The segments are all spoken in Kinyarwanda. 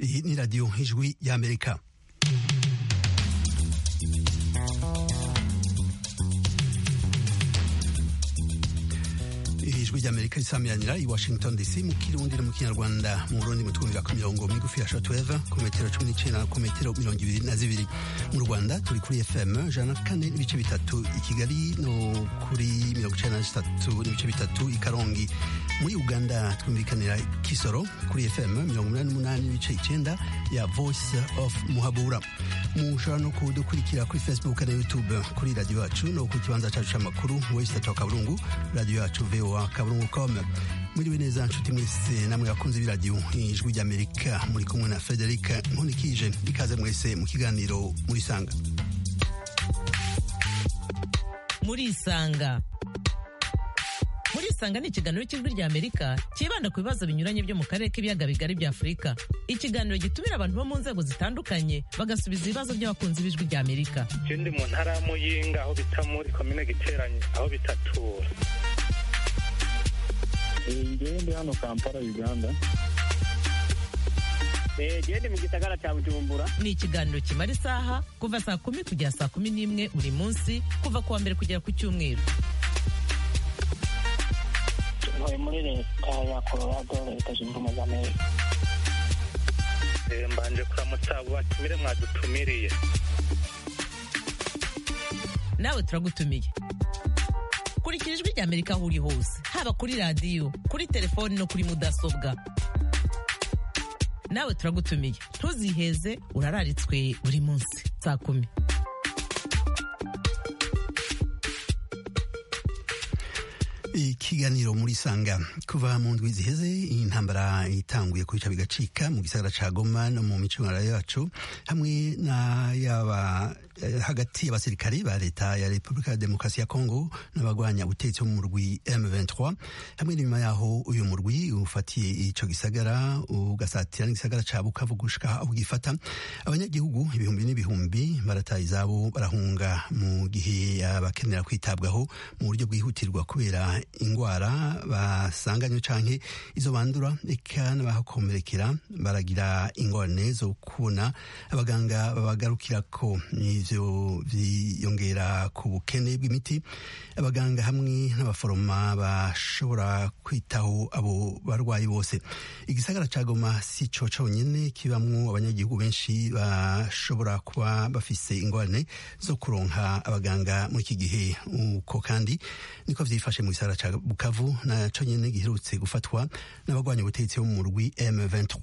Iyi ni radiyo ijwi y'Amerika. ijwi ry'amerika risamiranira i washington dc mu kirundi no mu kinyarwanda mu burundi mu twumvira ku mirongo migufi ya shotweva ku metero cumi n'icenda ku metero mirongo ibiri na zibiri mu rwanda turi kuri fm ijana na kane n'ibice bitatu i kigali no kuri mirongo icenda na zitatu n'ibice bitatu i karongi muri uganda twumvikanira kisoro kuri fm mirongo umunani n'umunani n'ibice icenda ya voice of muhabura mushobora no kudukurikira kuri facebook na youtube kuri radiyo yacu no ku kibanza cacu c'amakuru wesitata wa kaburungu radiyo yacu voa kaburungu com mwiriwe neza nshuti mwese namwe bakunze b'iradiyo ijwi ry'amerika muri kumwe na frederic nkunikije ikaze mwese mu kiganiro muri isanga muri isanga muri isanga ni ikiganiro cy'ijwi ry'amerika cyibanda ku bibazo binyuranye byo mu karere k'ibiyaga bigari bya afurika ikiganiro gitumira abantu bo mu nzego zitandukanye bagasubiza ibibazo by'abakunzi b'ijwi ry'amerika ikindi mu ntara ya muyinga aho bita muri komine giteranye aho bita tura ngende hano kampala uganda gende mu gisagara cya bujumbura ni ikiganiro kimara isaha kuva saa kumi kugera saa kumi n'imwe buri munsi kuva ku wa mbere kugera ku cyumweru ntuye muri leta ya colorado leta zunze ubumwe za amerika mbanje kuramutsa abo batumire mwadutumiriye nawe turagutumiye kurikira ijwi ry'amerika aho uri hose haba kuri radiyo kuri telefoni no kuri mudasobwa nawe turagutumiye ntuziheze urararitswe buri munsi saa kumi ikiganiro muri sanga kuva mu ndwi ziheze intambara itanguye kwica bigacika mu gisagara ca Goma no mu micungararo yacu hamwe na yaba hagati y'abasirikari ba leta ya Republika ya Demokarasi ya Kongo n'abagwanya ubutegetsi mu murwi M23 hamwe n'inyuma yaho uyu murwi ufatiye ico gisagara ugasatira n'igisagara ca Bukavu gushika aho gifata abanyagihugu ibihumbi n'ibihumbi barataye izabo barahunga mu gihe abakenera kwitabwaho mu buryo bwihutirwa kubera ingwara basanganywe canke izo bandura eka n'abahakomerekera baragira ingorane zo kubona abaganga babagarukirako ivyo vyiyongera ku bukene bw'imiti abaganga hamwe n'abaforoma bashobora kwitaho abo barwayi bose igisagara ca Goma si co conyene kibamwo abanyagihugu benshi bashobora kuba bafise ingorane zo kuronka abaganga muri iki gihe uko kandi niko vyifashe mu gisagara ca Bukavu na conyene giherutse gufatwa n'abagwanya ubutegetsi bo mu murwi M23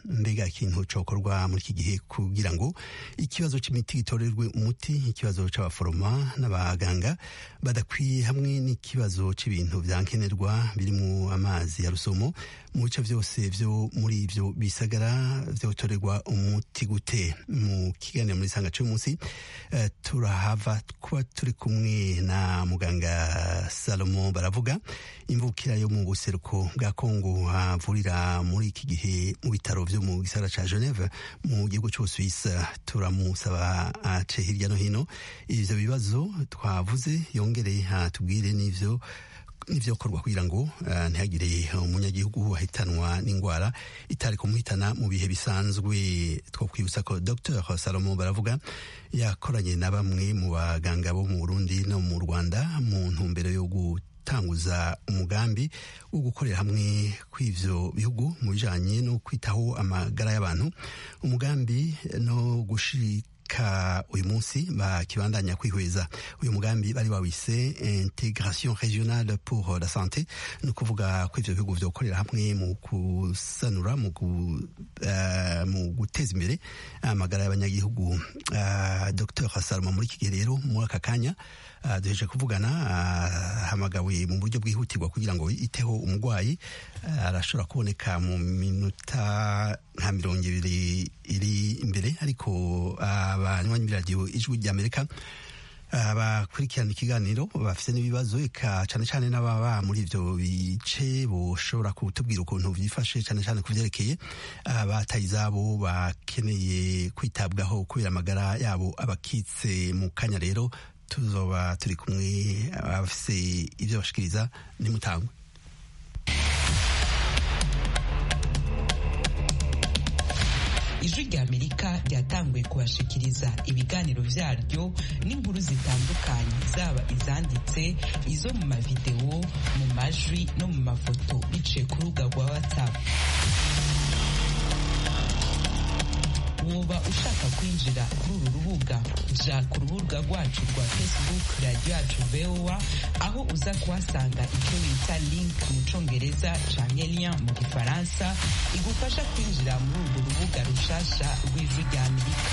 mbega ikintu cokorwa muri iki gihe kugira ngo ikibazo c'imiti gitorerwe umuti ikibazo c'abaforoma n'abaganga badakwiye hamwe n'ikibazo c'ibintu vyankenerwa birimwo amazi ya rusomo mu bice vyose vyo muri ivyo bisagara vyotorerwa umuti gute mu kiganiro muri sanga c'uyu munsi uh, turahava kuba turi kumwe na muganga salomo baravuga imvukira yo mu buseruko bwa kongo havurira muri iki gihe mu bitaro vyo mu gisagara ca geneve mu gihugu c'ubusuwisi turamusaba ace hirya no hino ivyo bibazo twavuze yongere atubwire n'ivyo n'ibyokorwa kugira ngo uh, ntihagire umunyagihugu ahitanwa n'indwara itari kumuhitana mu bihe bisanzwe two kwibutsa ko dr salomo baravuga yakoranye na bamwe mu baganga bo mu burundi no mu rwanda mu ntumbero yo gutanguza umugambi wo gukorera hamwe kw'ivyo bihugu mu bijanye no kwitaho amagara y'abantu umugambi no gushika ka uyu munsi bakibandanya kwihweza uyu mugambi bari wawise integration regionale pour la santé ni ukuvuga ko ivyo bihugu vyokorera hamwe mu gusanura mu uh, guteza imbere amagara y'abanyagihugu uh, dr salma muri iki gihe rero muri aka kanya uh, duheje kuvugana hamagawe mu buryo bwihutirwa kugira ngo iteho umurwayi arashobora kuboneka mu minota nka mirongo ibiri iri imbere ariko abanywanyi b'iradiyo ijwi ry'amerika abakurikirana ikiganiro bafite n'ibibazo eka cyane cyane n'ababa muri ibyo bice boshobora kutubwira ukuntu byifashe cyane cyane ku byerekeye abataye izabo bakeneye kwitabwaho kubera amagara yabo abakitse mu kanya rero tuzoba turi kumwe abafite ibyo bashikiriza nimutangwe ijwi ry'amerika ryatanguye kubashikiriza ibiganiro byaryo n'inkuru zitandukanye zaba izanditse izo mu mavidewo mu majwi no mu mafoto biciye ku rubuga rwa whatsapp woba ushaka kwinjira kuri uru rubuga ja ku rubuga rwacu rwa facebook radiyo yacu voa aho uza kuhasanga icyo bita link mu congereza canke lien mu gifaransa igufasha kwinjira muri urwo rubuga rushasha rw'ijwi rya amerika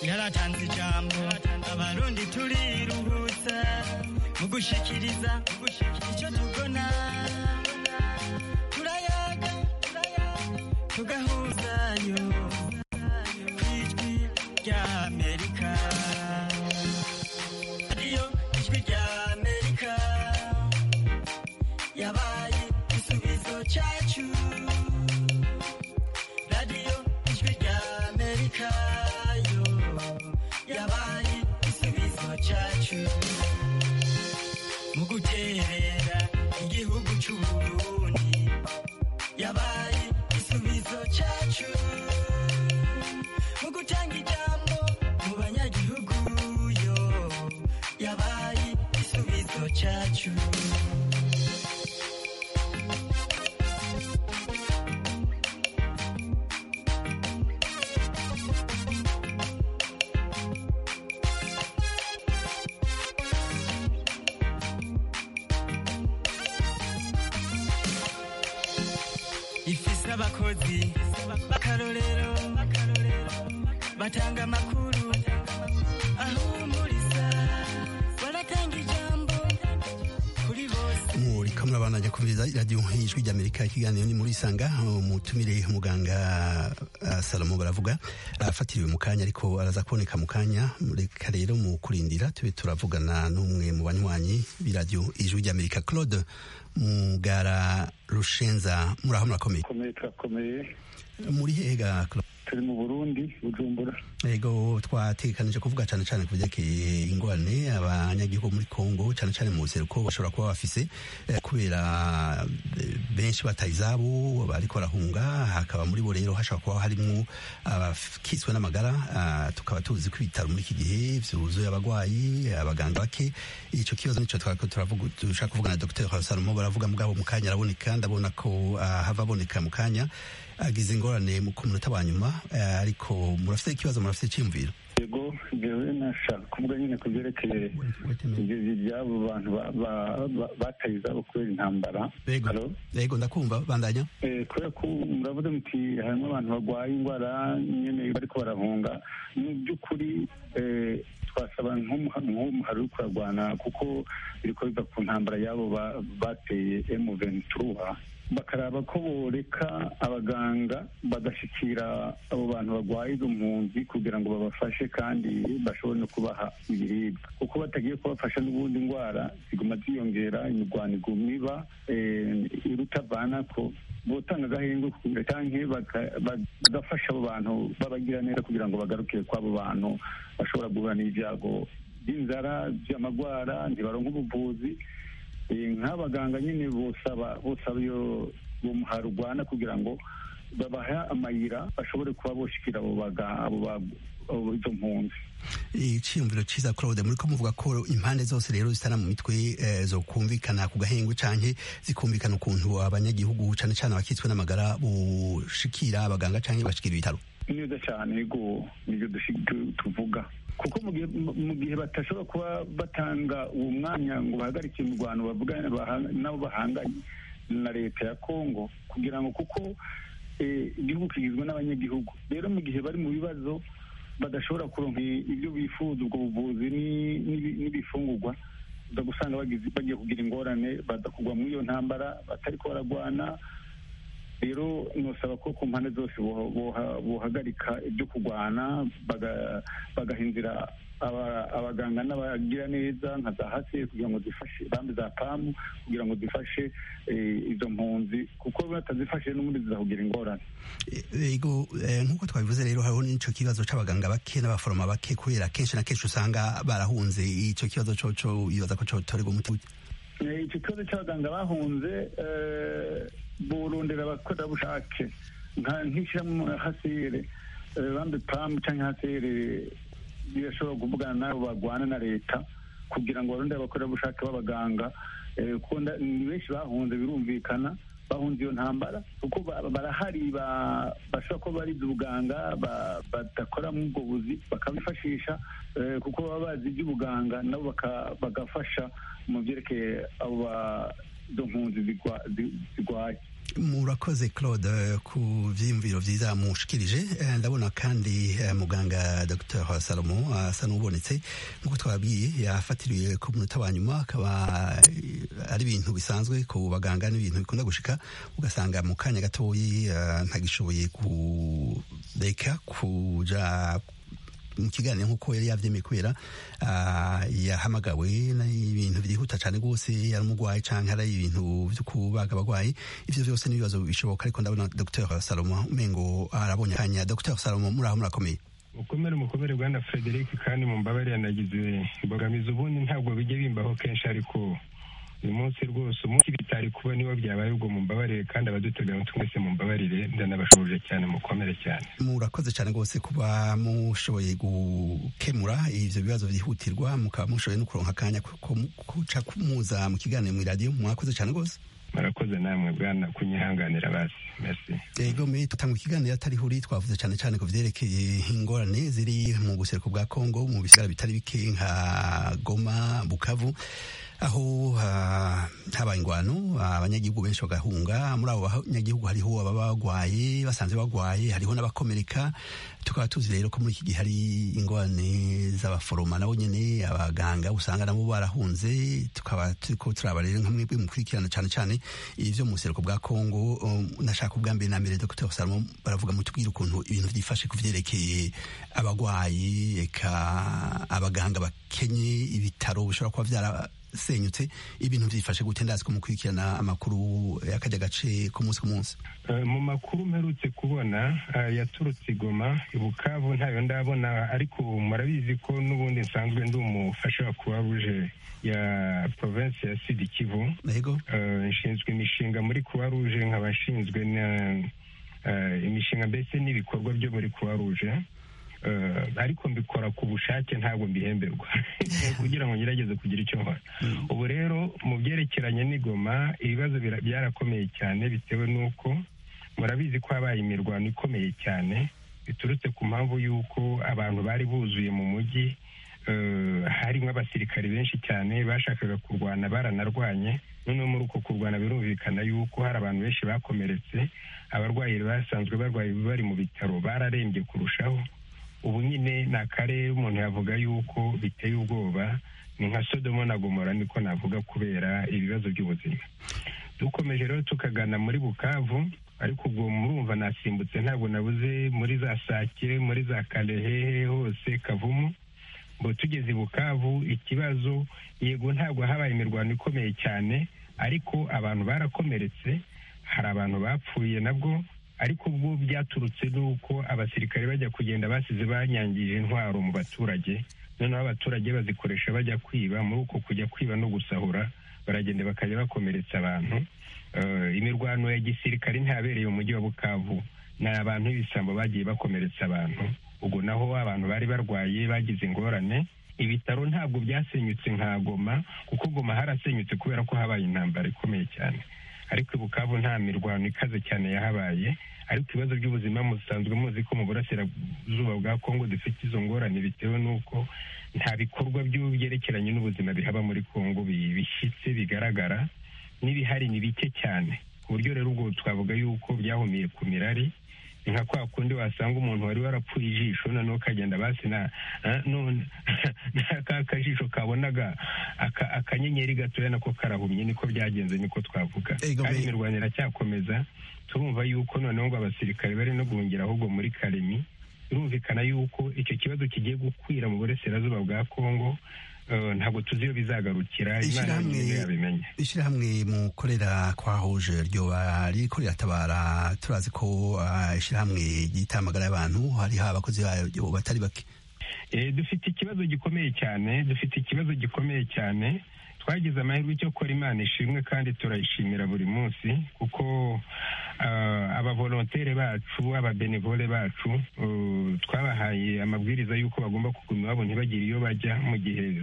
yaratanze ijambo abarundi turiruhutsa mu gushikiriza icyo tubona turayaga tugahuzayo kw'ijwi rya amerika ariyo ijwi rya amerika yabaye igisubizo cyacu radiyo ijwi rya amerika yo yabaye igisubizo cyacu mu guterera igihugu cy'uburundi yabaye igisubizo cyacu mu gutanga ijambo mu banyagihugu yo yabaye igisubizo cyacu ifise abakozi b'akarorero batanga amakuru ahumuriza baratanga ijambo kuri bose muri kamwe abana ajya kumviriza radiyo ijwi ry'amerika ikiganiro ni muri isanga umutumire muganga ah, salomo baravuga afatiriwe mu kanya ariko araza kuboneka mu kanya reka rero mu kurindira tube turavugana n'umwe mu banywanyi b'iradiyo ijwi ry'amerika claude mugara rushenza muraho murakomeye komeye turakomeye muri hega Claude? turi mu burundi bujumbura ego twatekanije kuvuga cyane cyane ku byerekeye ingorane abanyagihugu muri congo cyane cyane mu buseruko bashobora kuba bafise eh, kubera eh, benshi bataye izabo bariko barahunga hakaba muri bo rero hashobora kuba harimwo abakiswe n'amagara ah, tukaba tuzi ko ibitaro muri iki gihe vyuzuye abarwayi abaganga bake ico kibazo nico twariko turavuga- dushaka kuvugana na dr salomo baravuga mugabo mu kanya araboneka ndabona ko ah, hava aboneka mu kanya agize ingorane mu- ku munota wa nyuma eh, ariko murafite ikibazo murafite icyiyumviro yego jewe nashaka kuvuga nyine ku byerekeye ibyo by'abo bantu ba- ba- ba- bataye izabo kubera intambara Yego. Halo? yego ndakumva bandanya Eh, kubera ko muravuze muti harimo abantu barwaye indwara nyine bariko barahunga mu by'ukuri eh, twasaba nk'umuha- nk'umuhari wo kurarwana kuko biriko biva ku ntambara y'abo ba- bateye emu ventura bakaraba ko boreka abaganga bagashikira abo bantu barwaye izo mpunzi kugira ngo babafashe kandi bashobore no kubaha ibiribwa kuko batagiye kubafasha n'ubundi indwara ziguma ziyongera imirwano iguma iba eh, irutavanako botanga agahenge kugira cyangwa baka- ba- bagafasha abo bantu babagira neza kugira ngo bagaruke kw'abo bantu bashobora guhura n'ibyago by'inzara by'amagwara ntibaronka ubuvuzi Eh, nk'abaganga nyine bosaba bosaba iyo uwo muhari urwana kugira ngo babahe amayira bashobore kuba boshikira abo baga- abo ba- abo izo mpunzi icyiyumviro cyiza claude muri ko muvuga ko impande zose rero zitana mu mitwe eh, zokumvikana ku gahengwe canke zikumvikana ukuntu abanyagihugu cane cane abakitswe n'amagara bushikira abaganga canke bashikira ibitaro neza cyane yego nibyo tuvuga kuko mu gihe batashobora kuba batanga uwo mwanya ngo bahagarike imirwano n'abo bahanganye na leta ya kongo kugira ngo kuko igihugu kigizwe n'abanyagihugu rero mu gihe bari mu bibazo badashobora kuronka ibyo bifuza ubwo buvuzi n'ibifungurwa uza gusanga bagiye kugira ingorane badakugwa muri iyo ntambara batari ko baragwana rero nusaba ko ku mpande zose bohagarika ibyo kurwana bagaha inzira abaganga n'abagira neza nka za hasi kugira ngo zifashe bambi za pamu kugira ngo zifashe izo mpunzi kuko batazifashe n'ubundi zizahugira ingorane yego nk'uko twabivuze rero hariho n'icyo kibazo cy'abaganga bake n'abaforoma bake kubera kenshi na kenshi usanga barahunze icyo kibazo cyo bibaza ko cyotorerwa umuti icyo kibazo cy'abaganga bahunze burondera abakorerabushake nk'ishyiramo hasire bambi pamu cyangwa hasire birashobora kuvugana n'abo barwana na leta kugira ngo barondere abakorerabushake b'abaganga ni benshi bahunze birumvikana bahunze iyo ntambara kuko barahari bashobora kuba barize ubuganga badakora muri ubwo buzi bakabifashisha kuko baba bazi iby'ubuganga nabo bagafasha mu byerekeye abo izo mpunzi zirwaye murakoze claude ku byiyumviro byiza mushikirije ndabona kandi muganga dr salomo asa n'ubonetse nk'uko twababwiye yafatiriwe ku munota wa nyuma akaba ari ibintu bisanzwe ku baganga n'ibintu bikunda gushika ugasanga mu kanya gatoya ntagishoboye kureka kuja mu kiganiro nk'uko yari yabyemeye kubera yahamagawe n'ibintu byihuta cyane rwose yari umurwayi cyangwa hari ibintu byo kubaga abarwayi ibyo byose n'ibibazo bishoboka ariko ndabona dr salomo umengo arabonye akanya dr salomo muri aho murakomeye ukomere mukomere bwana frederic kandi mu mbabare yanagize imbogamizi ubundi ntabwo bijya bimbaho kenshi ariko uyu munsi rwose umunsi bitari kuba niba byabaye ubwo mumbabarire kandi abadutega amatwi mwese mumbabarire ndanabashubije cyane mukomere cyane murakoze cyane rwose kuba mushoboye gukemura ibyo bibazo byihutirwa mukaba mushoboye no kuronka akanya kuca kumuza mu kiganiro mu iradiyo mwakoze cyane rwose murakoze namwe bwana kunyihanganira basi merci yego me tutanga ikiganiro atarihuri twavuze cyane cyane ku byerekeye ingorane ziri mu buseruko bwa Kongo mu bisagara bitari bike nka Goma Bukavu aho habaye ingwano abanyagihugu benshi bagahunga muri abo banyagihugu hariho ababa bagwaye basanze bagwaye hariho n'abakomereka tukaba tuzi rero ko muri iki gihe hari ingorane z'abaforoma nabo nyine abaganga usanga nabo barahunze tukaba turiko turaba rero nka mwebwe mukurikirana cyane cyane ibyo mu buseruko bwa kongo nashaka ubwa mbere na mbere dr salomo baravuga mutubwire ukuntu ibintu byifashe ku byerekeye abagwayi eka abaganga bakenye ibitaro bishobora kuba vyara senyutse ibintu byifashe gute ndazi ko mukurikirana amakuru y'akajya gace ku munsi ku munsi mu makuru mperutse kubona yaturutse igoma ibukavu ntayo ndabona ariko murabizi ko n'ubundi nsanzwe ndi umufasha wa kuba ruje ya province ya sud kivu nshinzwe imishinga muri kuba ruje nkaba nshinzwe imishinga mbese n'ibikorwa byo muri kuba ruje ariko mbikora ku bushake ntabwo mbihemberwa kugira ngo ngerageze kugira icyo nkora ubu rero mu byerekeranye n'igoma ibibazo byarakomeye cyane bitewe n'uko murabizi ko habaye imirwano ikomeye cyane biturutse ku mpamvu y'uko abantu bari buzuye mu mujyi hari nk'abasirikari benshi cyane bashakaga kurwana baranarwanye noneho muri uko kurwana birumvikana y'uko hari abantu benshi bakomeretse abarwayi basanzwe barwaye bari mu bitaro bararembye kurushaho ubu nyine ni akarere umuntu yavuga yuko biteye ubwoba ni nka sodomo na gomora niko navuga kubera ibibazo by'ubuzima dukomeje rero tukagana muri bukavu ariko ubwo murumva nasimbutse ntabwo nabuze muri za sake muri za karehehe hose kavumu ngo tugeze i bukavu ikibazo yego ntabwo habaye imirwano ikomeye cyane ariko abantu barakomeretse hari abantu bapfuye nabwo ariko ubwo byaturutse n'uko abasirikare bajya kugenda basize banyangije intwaro mu baturage noneho abaturage bazikoresha bajya kwiba muri uko kujya kwiba no gusahura baragenda bakajya bakomeretsa abantu imirwano ya gisirikare ntihabereye umujyi wa bukavu ni abantu b'ibisambo bagiye bakomeretsa abantu ubwo naho abantu bari barwaye bagize ingorane ibitaro ntabwo byasenyutse nka goma kuko goma harasenyutse kubera ko habaye intambara ikomeye cyane ariko i bukavu nta mirwano ikaze cyane yahabaye ariko ibibazo by'ubuzima musanzwe muzi ko mu burasirazuba bwa kongo dufite izo ngorane bitewe n'uko nta bikorwa byerekeranye n'ubuzima bihaba muri kongo bishyitse bigaragara n'ibihari ni bike cyane ku buryo rero ubwo twavuga yuko byahumiye ku mirari ni nka kwa kundi wasanga umuntu wari warapfuye ijisho noneho ukagenda basi na ka kajisho kabonaga akanyenyeri gatoya nako karahumye niko byagenze niko twavuga kandi imirwano iracyakomeza turumva yuko noneho ngo abasirikare bari no guhungira ahubwo muri karemi birumvikana yuko icyo kibazo kigiye gukwira mu burasirazuba bwa kongo ntabwo tuzi iyo bizagarukira imana niyo yabimenye ishyirahamwe mu korera kwahuje ryoba rikorera tabara turazi ko ishyirahamwe ry'itamagara y'abantu hariho abakozi bayo batari bake dufite ikibazo gikomeye cyane dufite ikibazo gikomeye cyane twagize amahirwe cyo gukora imana ishimwe kandi turayishimira buri munsi kuko abavolonteri bacu ababenevole bacu twabahaye amabwiriza y'uko bagomba kuguma iwabo ntibagire iyo bajya mu gihe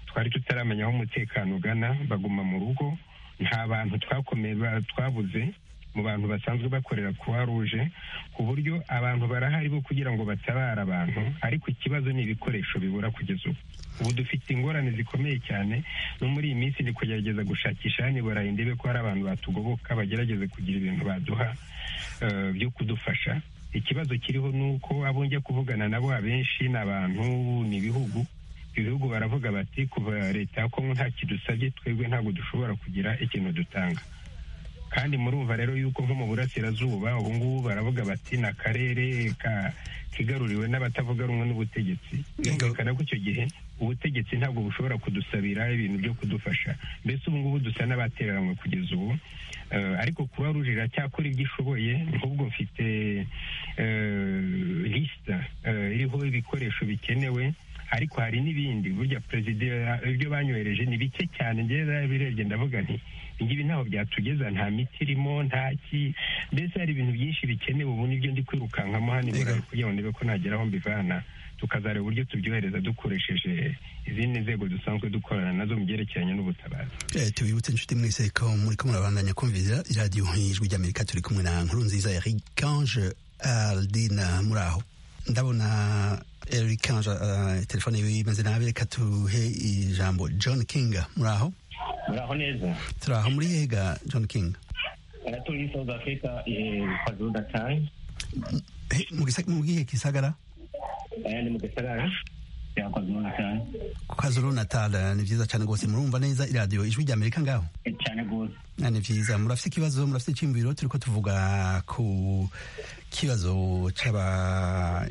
twari tutaramenya aho umutekano ugana baguma mu rugo nta bantu twakomeye twabuze mu bantu basanzwe bakorera kuwa ruje ku buryo abantu barahari bo kugira ngo batabare abantu ariko ikibazo ni ibikoresho bibura kugeza ubu ubu dufite ingorane zikomeye cyane no muri iyi minsi ni kugerageza gushakisha hano burayi ndebe ko hari abantu batugoboka bagerageze kugira ibintu baduha byo kudufasha ikibazo kiriho ni uko abo njya kuvugana nabo abenshi ni abantu ni ibihugu ibihugu baravuga bati kuva leta ya kongo nta kidusabye twebwe ntabwo dushobora kugira ikintu dutanga kandi murumva rero yuko nko mu burasirazuba ubu ngubu baravuga bati ni akarere kigaruriwe n'abatavuga rumwe n'ubutegetsi byumvikana ko icyo gihe ubutegetsi ntabwo bushobora kudusabira ibintu byo kudufasha mbese ubu ngubu dusa n'abatereranywe kugeza ubu ariko kuba ruje iracyakora ibyo ishoboye nk'ubwo mfite lisita iriho ibikoresho bikenewe ariko hari n'ibindi burya perezida ibyo banyohereje ni bike cyane ngera birebye ndavuga nti ibi ntaho byatugeza nta miti irimo nta ki mbese hari ibintu byinshi bikenewe ubu nibyo ndi kwirukankamo hano iburayi kugira ngo ndebe ko nagera aho mbivana tukazareba uburyo tubyohereza dukoresheje izindi nzego dusanzwe dukorana nazo mu byerekeranye n'ubutabazi tubibutse inshuti mwese ko muri ko murabandanya kumvira iradiyo ijwi ry'amerika turi kumwe na nkuru nziza ya rikange aldina muri aho ndabona rikange telefone yiwe imeze nabi reka tuhe ijambo john kinga muri aho muraho neza turaho muri hega john king natuye south africa kwazulu natal mu bwihe gisagara ni mu gisagara cya kwazulu natal kwazulu natal ni byiza cyane rwose murumva neza iradiyo ijwi rya amerika ngaho cyane rwose ni byiza murafite ikibazo murafite icyumviro turi ko tuvuga ku kibazo cy'aba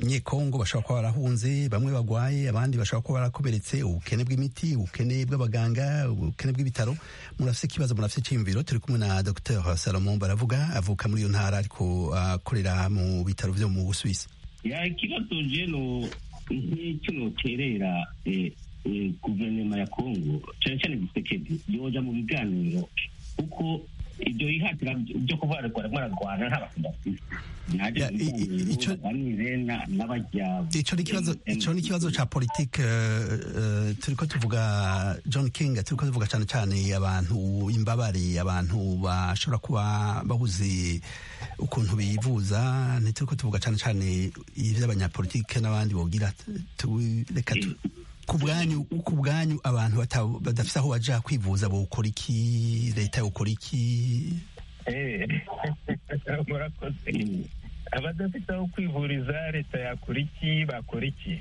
nyekongo bashobora kuba barahunze bamwe bagwaye abandi bashobora kuba barakomeretse ubukene bw'imiti ubukene bw'abaganga ubukene bw'ibitaro murafite ikibazo murafite icyiyumviro turi kumwe na dr salomon baravuga avuka muri iyo ntara ariko akorera mu bitaro byo mu busuwisi ikibazo jeno nk'icyo terera guverinoma ya kongo cyane cyane gisekedi yoja mu biganiro kuko ibyo yihatira byo kuvuga ngo bararwana nta bakunda icyo ni ikibazo cya politiki turi ko tuvuga john king turi ko tuvuga cyane cyane abantu imbabare abantu bashobora kuba babuze ukuntu bivuza ntituri ko tuvuga cyane cyane iby'abanyapolitike n'abandi bogira reka ku bwanyu abantu badafite aho bajya kwivuza bukora iki leta yukora iki murakoze abadafite aho kwivuriza leta yakora iki bakora iki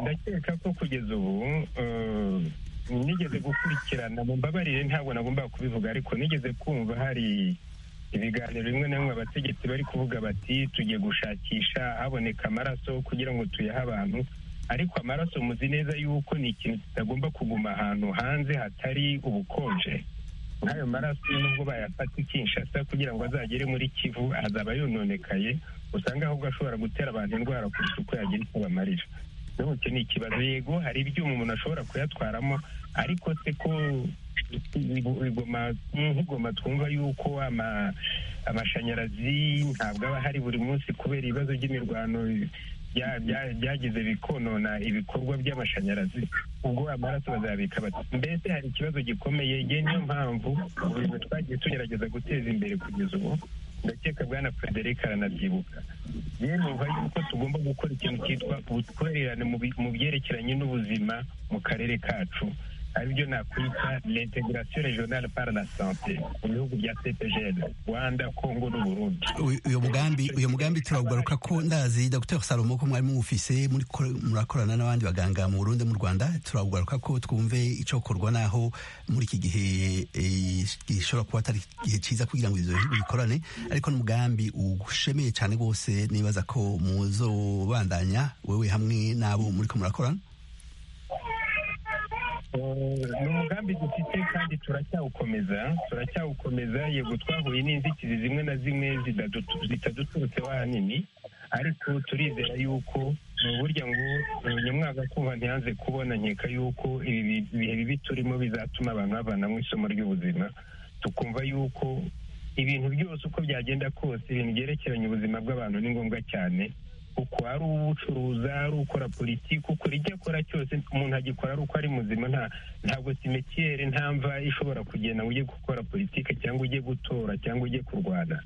ndakeka ko kugeza ubu nigeze gukurikirana mu mbabarire ntabwo nagombaga kubivuga ariko nigeze kumva hari ibiganiro bimwe na bimwe abategetsi bari kuvuga bati tugiye gushakisha haboneka amaraso kugira ngo tuyahe abantu ariko amaraso muzi neza yuko ni ikintu kitagomba kuguma ahantu hanze hatari ubukonje nk'ayo maraso nubwo bayafata ikinshasa kugira ngo azagere muri kivu azaba yononekaye usanga ahubwo ashobora gutera abantu indwara kurusha uko yagira icyo bamarira nubwo ni ikibazo yego hari ibyuma umuntu ashobora kuyatwaramo ariko se ko nk'igoma twumva yuko amashanyarazi ntabwo aba ahari buri munsi kubera ibibazo by'imirwano byagize bikonona ibikorwa by'amashanyarazi ubwo amaraso bazabika mbese hari ikibazo gikomeye ngewe niyo mpamvu buri twagiye tugerageza guteza imbere kugeza ubu ndakeka bwana frederic aranabyibuka yewe numva yuko tugomba gukora ikintu cyitwa ubutwererane mu byerekeranye n'ubuzima mu karere kacu aribyo nakwita l'integration regionale par la santé mu bihugu bya cpgl rwanda congo n'uburundi uyu mugambi uyu mugambi turawugaruka ko ndazi dr salomo ko mwari muwufise murakorana n'abandi baganga mu burundi mu rwanda turawugaruka ko twumve icokorwa naho muri iki gihe gishobora kuba atari igihe cyiza kugira ngo ibyo bihugu bikorane ariko n'umugambi ugushemeye cyane rwose nibaza ko muzobandanya wewe hamwe n'abo muri ko murakorana ni umugambi dufite kandi turacyawukomeza turacyawukomeza yego twahuye n'inzitizi zimwe na zimwe zitaduturutseho ahanini ariko turizera yuko ni uburyo ngo nyamwaga kumva ntiyanze kubona nkeka yuko ibi bihe bibi turimo bizatuma abantu bavanamo isomo ry'ubuzima tukumva yuko ibintu byose uko byagenda kose ibintu byerekeranye ubuzima bw'abantu ni ngombwa cyane uko ari uwucuruza ari ukora politiki ukora icyo akora cyose umuntu agikora ari uko ari muzima nta ntabwo simetiere nta mva ishobora kugenda ngo ujye gukora politiki cyangwa ujye gutora cyangwa ujye kurwana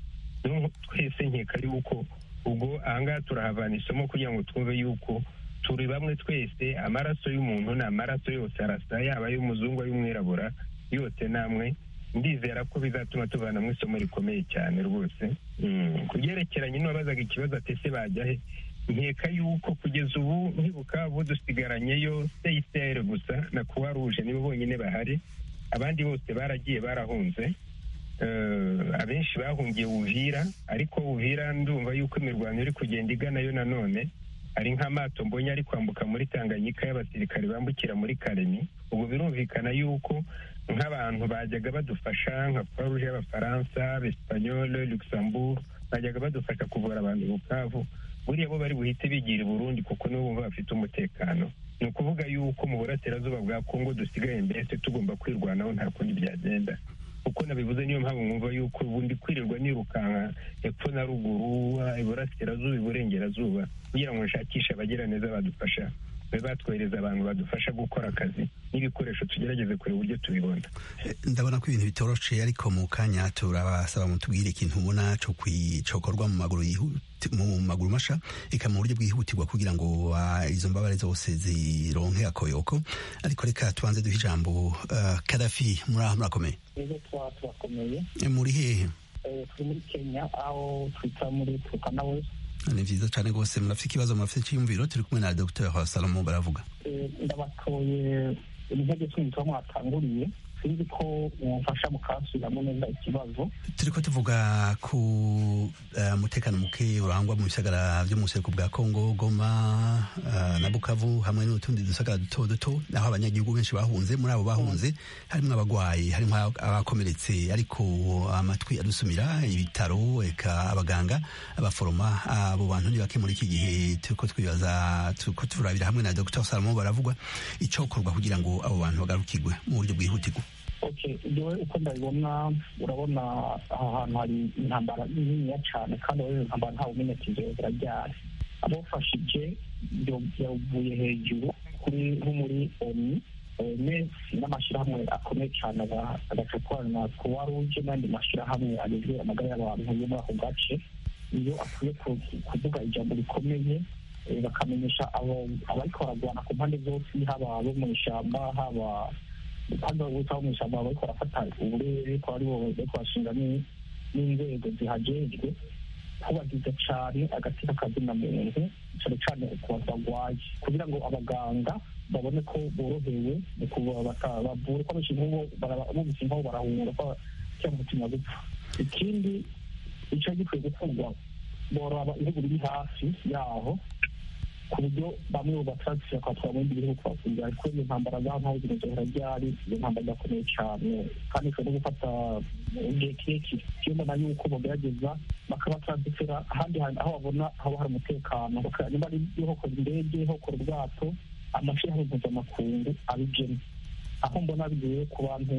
twese nkeka yuko ubwo ahangaha turahavana isomo kugira ngo twumve yuko turi bamwe twese amaraso y'umuntu ni amaraso yose arasa yaba ay'umuzungu ay'umwirabura yose namwe ndizera ko bizatuma tuvanamo isomo rikomeye cyane rwose ku byerekeranye n'uwabazaga ikibazo atese bajya he nkeka yuko kugeza ubu nkibuka bo dusigaranyeyo seyiseri gusa na kuwa ruje nibo bonyine bahari abandi bose baragiye barahunze abenshi bahungiye ubuvira ariko ubuvira ndumva yuko imirwano iri kugenda iganayo nanone hari nk'amato mbonye ari kwambuka muri tanganyika y'abasirikare bambukira muri karemi ubu birumvikana yuko nk'abantu bajyaga badufasha nka foruje y'abafaransa abesipanyole luxembourg bajyaga badufasha kuvura abantu bukavu buriya bo bari buhite bigira i burundi kuko nibo bumva bafite umutekano ni ukuvuga yuko mu burasirazuba bwa kongo dusigaye mbese tugomba kwirwanaho nta kundi byagenda kuko nabivuze niyo mpamvu mwumva yuko ubundi kwirirwa nirukanka hepfo na ruguru iburasirazuba iburengerazuba kugira ngo nshakishe abagiraneza badufasha babe batwohereza abantu badufasha gukora akazi n'ibikoresho tugerageze kureba uburyo tubibona ndabona ko ibintu bitoroshe ariko mu kanya turabasaba mutubwire ikintu ubona cyokorwa mu maguru mu maguru masha reka mu buryo bwihutirwa kugira ngo izo mbabare zose zironke akoyoko ariko reka tubanze duhe ijambo kadafi muri aha murakomeye muri hehe turi muri kenya aho twita muri turukana wese ni byiza cyane rwose murafite ikibazo murafite icyiyumviro turi kumwe na dr salomo baravuga ndabatoye intege twumva mwatanguriye sinzi ko mumfasha mukasubiramo neza ikibazo turi ko tuvuga ku mutekano muke urangwa mu bisagara byo mu buseruko bwa kongo goma na bukavu hamwe n'utundi dusagara duto duto aho abanyagihugu benshi bahunze muri abo bahunze harimo abarwayi harimo abakomeretse ariko amatwi adusumira ibitaro eka abaganga abaforoma abo bantu ni bake muri iki gihe turi ko twibaza turi ko turabira hamwe na dr salomo baravugwa icyokorwa kugira ngo abo bantu bagarukirwe mu buryo bwihutirwa yewe uko ndabibona urabona aha hantu hari intambara niniya cyane kandi urabona intambara nta bumenyekeze zirajyana abafashije yavuye hejuru kuri nko muri oni onesi n'amashyirahamwe akomeye cyane agacukurana kuwa ruje n'andi mashyirahamwe agezwe amagara y'abantu yo muri ako gace iyo akwiye kuvuga ijambo rikomeye bakamenyesha abariko baragwana ku mpande zose haba abo mu ishyamba haba kandi bagutaho mu ishyamba bariko barafata uburere ko aribo bariko bashinga n'inzego zihagejwe kubagiza cyane agati k'akazina muntu cyane cyane ku bantu barwaye kugira ngo abaganga babone ko borohewe mu kubavura ko benshi nk'ubu bumvise nk'aho barahumura ko cyangwa umutima gupfa ikindi icyo gikwiye gukorwa boraba ibihugu biri hafi yaho ku buryo bamwe mu batarasira kwatwara mu bindi bihugu kubakunda ariko iyo ntambara za ntaho zimeze zirajyari iyo ntambara irakomeye cyane kandi ishobora no gufata igihe kirekire iyo mbona yuko bagerageza bakaba taransifera ahandi hantu aho babona haba hari umutekano niba ari hokora indege hokora ubwato amashyirahamwe mpuzamakungu abigena aho mbona bigiye ku bantu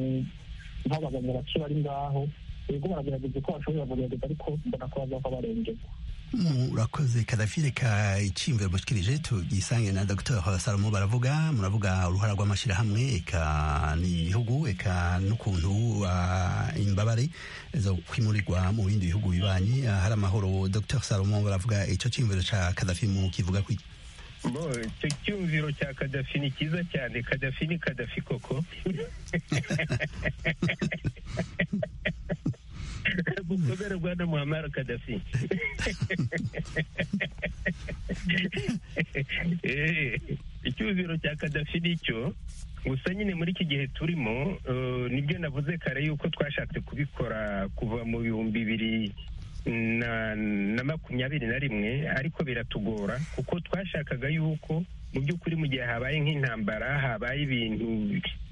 nk'abaganga bake bari ngaho ubwo baragerageza ko bashobora kugerageza ariko mbona ko bazava barengerwa murakoze kadafire ka icyiyumviro mushikirije tugisange na dr salomo baravuga muravuga uruhara rw'amashyirahamwe eka n'ibihugu eka n'ukuntu imbabare zo kwimurirwa mu bindi bihugu bibanye hari amahoro dr salomo baravuga icyo cyiyumviro cya kadafi mu kivuga ku bo icyo cyumviro cya kadafi ni cyiza cyane kadafi ni kadafi koko gukomera rwanda muhamara kadafi icyuziro cya kadafi nicyo gusa nyine muri iki gihe turimo nibyo navuze kare yuko twashatse kubikora kuva mu bihumbi bibiri na makumyabiri na rimwe ariko biratugora kuko twashakaga yuko mu by'ukuri mu gihe habaye nk'intambara habaye ibintu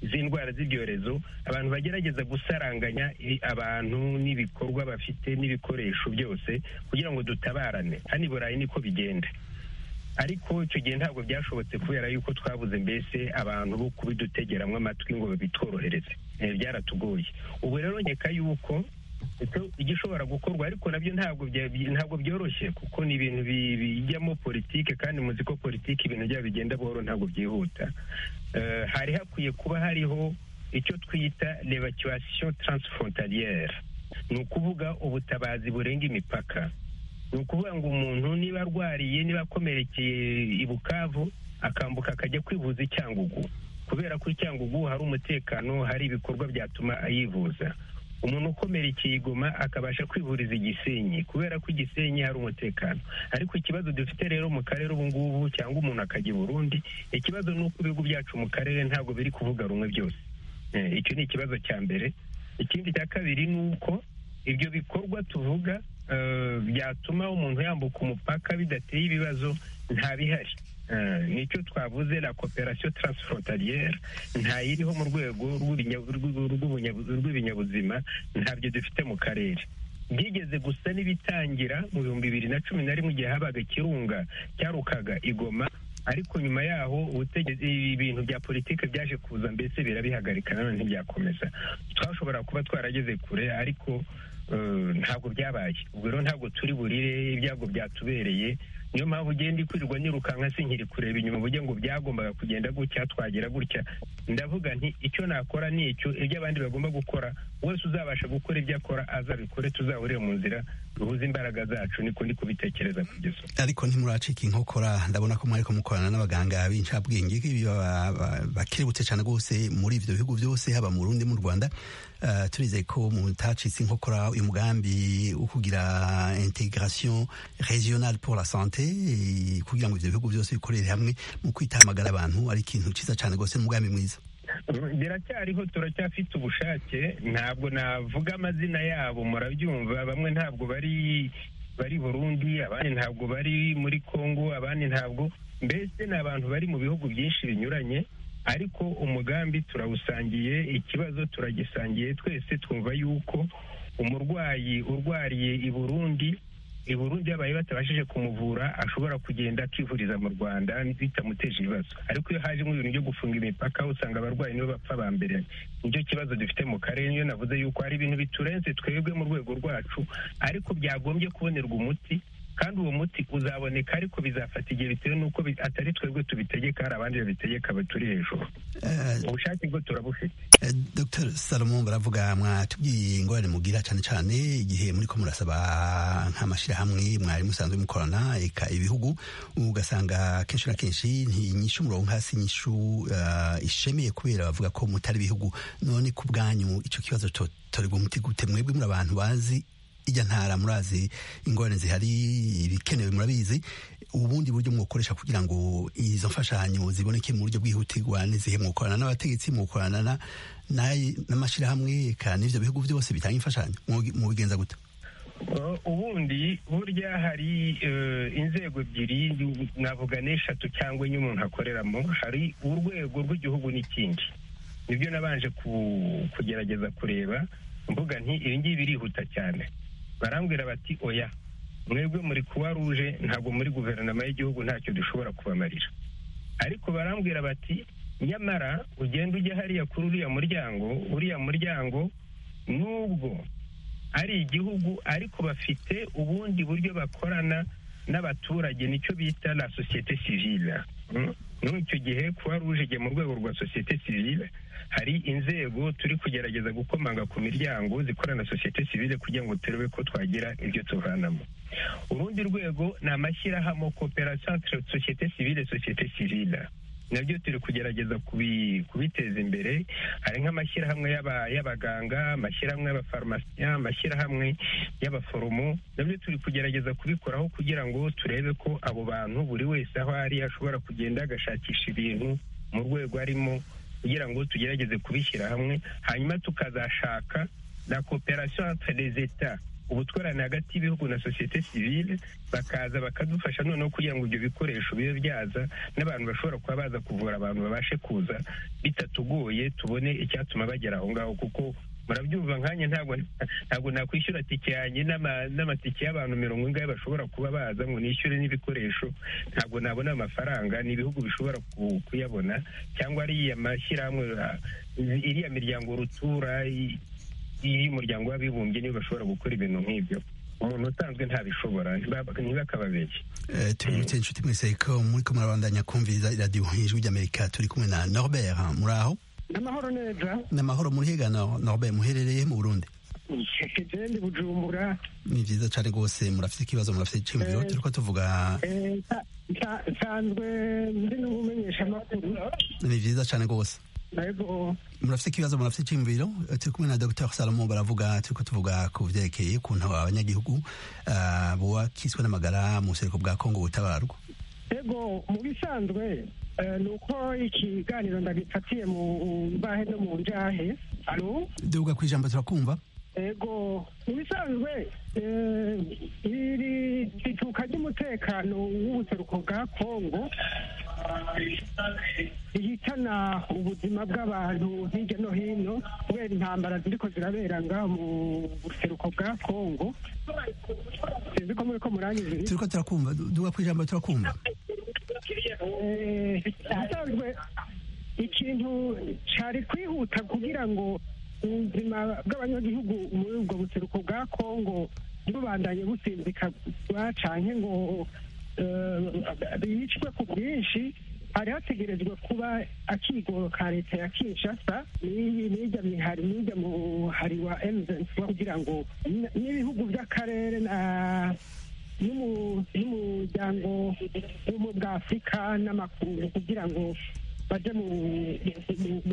z'indwara z'ibyorezo abantu bagerageza gusaranganya abantu n'ibikorwa bafite n'ibikoresho byose kugira ngo dutabarane hano i burayi niko bigenda ariko icyo gihe ntabwo byashobotse kubera yuko twabuze mbese abantu bo kubidutegeramo amatwi ngo babitworohereze byaratugoye ubu rero nkeka yuko igishobora gukorwa ariko nabyo ntabwo ntabwo byoroshye kuko ni ibintu bijyamo politike kandi muzi ko politike ibintu byabo bigenda buhoro ntabwo byihuta hari hakwiye kuba hariho icyo twita levacuwasiyo taransifrontariyeri ni ukuvuga ubutabazi burenga imipaka ni ukuvuga ngo umuntu niba arwariye niba akomerekeye i bukavu akambuka akajya kwivuza i cyangugu kubera ko i cyangugu hari umutekano hari ibikorwa byatuma yivuza umuntu ukomerekeye igoma akabasha kwivuriza igisenyi kubera ko igisenyi hari umutekano ariko ikibazo dufite rero mu karere ubu ngubu cyangwa umuntu akajya i burundi ikibazo ni uko ibihugu byacu mu karere ntabwo biri kuvuga rumwe byose icyo ni ikibazo cya mbere ikindi cya kabiri ni uko ibyo bikorwa tuvuga byatuma umuntu yambuka umupaka bidateye ibibazo nta bihari nicyo twavuze la cooperation transfrontalière ntayiriho mu rwego rw'ibinyabuzima ntabyo dufite mu karere byigeze gusa n'ibitangira mu bihumbi bibiri na cumi na rimwe igihe habaga ikirunga cyarukaga igoma ariko nyuma yaho ubutegetsi ibintu bya politiki byaje kuza mbese birabihagarika nanone ntibyakomeza twashobora kuba twarageze kure ariko ntabwo byabaye ubwo rero ntabwo turi burire ibyago byatubereye niyo mpamvu ugenda ikwirirwa nyirukanka sinkiri kureba inyuma uburyo ngo byagombaga kugenda gutya twagira gutya ndavuga nti icyo nakora ni icyo ibyo abandi bagomba gukora wese uzabasha gukora ibyo akora azabikore tuzahurire mu nzira duhuze imbaraga zacu niko ndi kubitekereza kugeza ariko ntimuracika inkokora ndabona ko mwariko mukorana n'abaganga b'incabwenge bakirebutse cyane rwose muri ibyo bihugu byose haba mu Burundi mu Rwanda uh, turizeye ko mutacitse inkokora uyu mugambi wo kugira integration régionale pour la santé kugira ngo ibyo bihugu byose bikorere hamwe mu kwitahamagara abantu ari ikintu cyiza cyane rwose n'umugambi mwiza biracyariho turacyafite ubushake ntabwo navuga amazina yabo murabyumva bamwe ntabwo bari bari burundi abandi ntabwo bari muri congo abandi ntabwo mbese ni abantu bari mu bihugu byinshi binyuranye ariko umugambi turawusangiye ikibazo turagisangiye twese twumva yuko umurwayi urwariye i burundi i burundi yabaye batabashije kumuvura ashobora kugenda akivuriza mu rwanda bitamuteje ibibazo ariko iyo haje nk'ibintu byo gufunga imipaka usanga abarwayi nibo bapfa ba mbere nicyo kibazo dufite mu karere niyo navuze yuko hari ibintu biturenze twebwe mu rwego rwacu ariko byagombye kubonerwa umuti kandi uwo muti uzaboneka ariko bizafata igihe bitewe n'uko atari twebwe tubitegeka hari abandi babitegeka baturi hejuru ubushake bwo turabufite dr salomo baravuga mwatubwiye ingorane mugira cyane cyane igihe muri ko murasaba nk'amashyirahamwe mwari musanzwe mukorana eka ibihugu ugasanga kenshi na kenshi ntinyishu umurongo hasi nyishu ishemeye kubera bavuga ko mutari ibihugu none ku bwanyu icyo kibazo torerwa umuti gute mwebwe muri abantu bazi ijya ntara murazi ingorane zihari ibikenewe murabizi ubundi buryo mwakoresha kugira ngo izo mfashanyo ziboneke mu buryo bwihutirwa n'izihe mwakorana n'abategetsi mwakorana n'amashyirahamwe kandi n'ibyo bihugu byose bitanga imfashanyo mu bigenza gute ubundi burya hari inzego ebyiri navuga n'eshatu cyangwa enye umuntu akoreramo hari urwego rw'igihugu n'ikindi nibyo nabanje kugerageza kureba mvuga nti ibi ngibi birihuta cyane barambwira bati oya mwebwe muri kuwa ruje ntabwo muri guverinoma y'igihugu ntacyo dushobora kubamarira ariko barambwira bati nyamara ugenda ujya hariya kuri uriya muryango uriya muryango nubwo ari igihugu ariko bafite ubundi buryo bakorana n'abaturage nicyo bita la sosiyete sivile muri icyo gihe kuba ruje mu rwego rwa sosiyete sivile hari inzego turi kugerageza gukomanga ku miryango zikorana na sosiyete sivile kugira ngo turebe ko twagira ibyo tuvanamo urundi rwego ni amashyirahamwe koperasiyo sosiyete sivile sosiyete sivile nabyo turi kugerageza kubiteza imbere hari nk'amashyirahamwe y'abaganga amashyirahamwe y'abafarumasiya amashyirahamwe y'abaforomo nabyo turi kugerageza kubikoraho kugira ngo turebe ko abo bantu buri wese aho ari ashobora kugenda agashakisha ibintu mu rwego arimo kugira ngo tugerageze kubishyira hamwe hanyuma tukazashaka na koperasiyo zeta ubutwarane hagati y'ibihugu na sosiyete sivile bakaza bakadufasha noneho kugira ngo ibyo bikoresho bibe byaza n'abantu bashobora kuba baza kuvura abantu babashe kuza bitatugoye tubone icyatuma bagera aho ngaho kuko murabyumva nkanjye ntabwo nakwishyura tike yanjye n'amatike y'abantu mirongo ingahe bashobora kuba baza ngo nishyure n'ibikoresho ntabwo nabona amafaranga ni ibihugu bishobora kuyabona cyangwa ariya mashyirahamwe iriya miryango rutura y'umuryango w'abibumbye nibo bashobora gukora ibintu nk'ibyo umuntu usanzwe ntabishobora ntibakababeshye tubibutse inshuti mwese ko muri ko murabandanya kumviriza iradiyo ijwi ry'amerika turi kumwe na norbert muri aho ni amahoro neza ni amahoro murihiga norbert muherereye mu burundi ndi bujumbura ni byiza cyane rwose murafite ikibazo murafite icyumviro turi ko tuvuga nsanzwe ndi n'umumenyesha amakuru ni byiza cyane rwose murafite ikibazo murafite icyumviro turi kumwe na dr salomo baravuga turi ko tuvuga ku byerekeye ukuntu abanyagihugu bubakiswe n'amagara mu buseruko bwa kongo butabarwa yego mu bisanzwe ni uko ikiganiro ndagifatiye mu mbahe no mu njahe alo duga ku ijambo turakumva yego mu bisanzwe iri rituka ry'umutekano w'ubuseruko bwa kongo ihitana ubuzima bw'abantu hirya no hino kubera intambara ziriko zirabera ngaho mu buseruko bwa kongo sinzi ko muri ko murangiza turiko turakumva duga ku ijambo turakumva bisanzwe ikintu cari kwihuta kugira ngo ubuzima bw'abanyagihugu muri ubwo buseruko bwa kongo ntibubandanye businzikagwa canke ngo bicwe ku bwinshi hari hategerejwe kuba akigo ka leta ya kinshasa n'ijya mihari n'ijya muhari wa emuzenifuwa kugira ngo n'ibihugu by'akarere na n'umuryango w'umu bwa afurika n'amakungu kugira ngo baje mu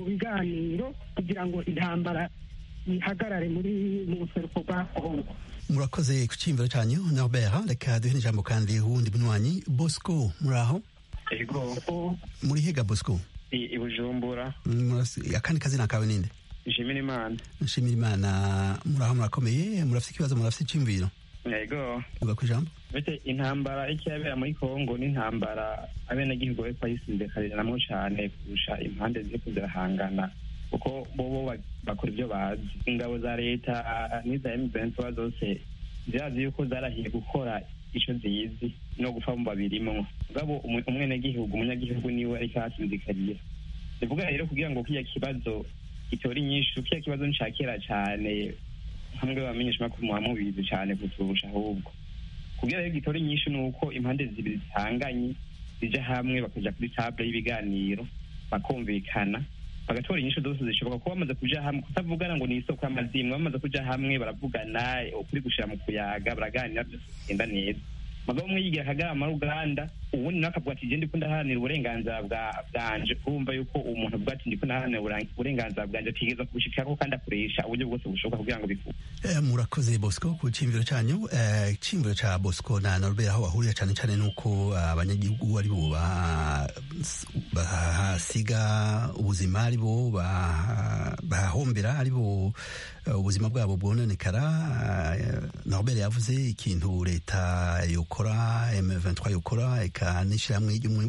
biganiro kugira ngo intambara ihagarare muri mu buseruko bwa kongo murakoze ku cyiyumviro cyanyu norbert reka duhe n'ijambo kandi wundi munywanyi bosco muraho yego muri hega bosco i bujumbura akandi kazina kawe ninde nshimira imana nshimira imana muraho murakomeye murafite ikibazo murafite icyumviro yego vuga ku ijambo bete intambara icyabera muri kongo n'intambara abenegihugu bariko bayisindekaniramo cyane kurusha impande ziriko zirahangana kuko bobo bakora ibyo bazi ingabo za leta n'iza emuventiwa zose zirazi yuko zarahiye gukora icyo zizi no gupfa mu babirimo ngabo umwenegihugu umunyagihugu niwe ariko ahasinzikariye bivuga rero kugira ngo kiriya kibazo gitora inyinshi kiriya kibazo nshakira cyane hamwe bamenyesha makuru muba mubizi cyane kuturusha ahubwo kugira rero gitora inyinshi ni uko impande zibiri zihanganye zijya hamwe bakajya kuri table y'ibiganiro bakumvikana bagatora inyishu zose zishoboka kuba bamaze kuja hamwe kutavugana ngo ni isoko y'amazimwe bamaze kuja hamwe baravugana ukuri gushira mu kuyaga baraganira byose bigenda neza mugabo umwe yigira akagarama ruganda ubundi nawe akavuga ati ndiko ndaharanira uburenganzira bwanje kumva yuko umuntu avuga ati ndiko ndaharanira uburenganzira bwanje atigeza kubushikirako kandi akoresha uburyo bwose bushoboka kugira ngo biku murakoze bosco ku cimviro canyu icimviro ca bosco na norbert aho bahurira cane cane nuko abanyagihugu ari bo bahasiga ubuzima ari bo bahahombera ari bo ubuzima bwabo bwononekara norbert yavuze ikintu leta yokora m23 yokora eka n'ishyirahamwe ry'ubumwe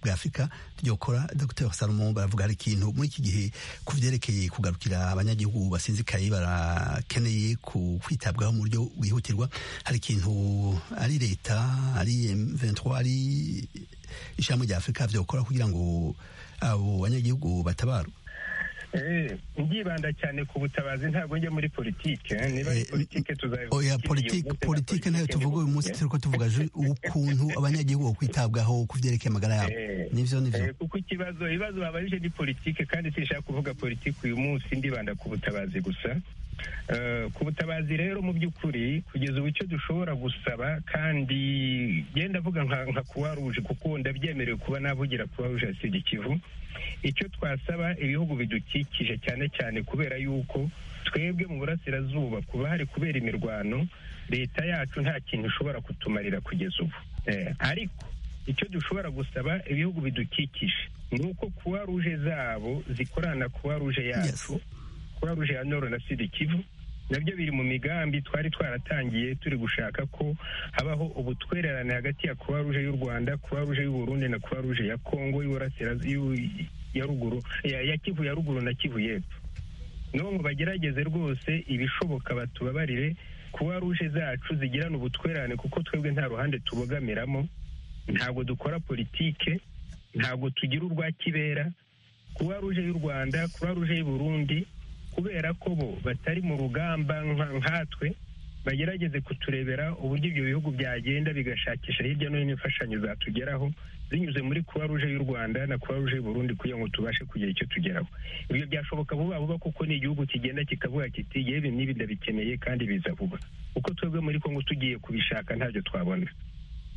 bwa afurika ryokora dr salomo baravuga hari ikintu muri iki gihe ku byerekeye kugarukira abanyagihugu basinzikaye barakeneye kwitabwaho mu buryo bwihutirwa hari ikintu ari leta ari m23 ari ishyirahamwe rya afurika byokora kugira ngo abo banyagihugu batabarwe ndibanda cyane ku butabazi ntabwo njya muri politike niba ari politike tuzayivuga oya politike politike nayo tuvuga uyu munsi turi ko tuvuga ukuntu abanyagihugu kwitabwaho ku byerekeye amagara yabo nivyo nivyo kuko ikibazo ibibazo babajije ni politike kandi sinshaka kuvuga politike uyu munsi ndibanda ku butabazi gusa ku butabazi rero mu by'ukuri kugeza ubu icyo dushobora gusaba kandi genda avuga nka kuwa ruje kuko ndabyemerewe kuba navugira kuwa ruje asibye ikivu icyo twasaba ibihugu bidukikije cyane cyane kubera yuko twebwe mu burasirazuba kuba hari kubera imirwano leta yacu nta kintu ishobora kutumarira kugeza ubu ariko icyo dushobora gusaba ibihugu bidukikije ni uko kuwa ruje zabo zikorana kuwa ruje yacu kuba ruje ya noro na sida kivu nabyo biri mu migambi twari twaratangiye turi gushaka ko habaho ubutwererane hagati ya kuba ruje y'u rwanda kuba ruje y'uburundi na kuba ruje ya kongo ya ruguru ya kivu ya ruguru na kivu y'epfo niho ngo bagerageze rwose ibishoboka batubabarire kuba ruje zacu zigirana ubutwererane kuko twebwe nta ruhande tubogamiramo ntabwo dukora politike ntabwo tugira urwa kibera kuba ruje y'u rwanda kuba ruje y'uburundi kubera ko bo batari mu rugamba nkatwe bagerageze kuturebera uburyo ibyo bihugu byagenda bigashakisha hirya no hino imfashanyo zatugeraho binyuze muri kuba ruje y'u rwanda na kuba ruje y'uburundi kugira ngo tubashe kugira icyo tugeraho ibyo byashoboka vuba vuba kuko ni igihugu kigenda kikavuga kiti yewe n'ibi ndabikeneye kandi biza vuba kuko twebwe muri kongo tugiye kubishaka ntabyo twabona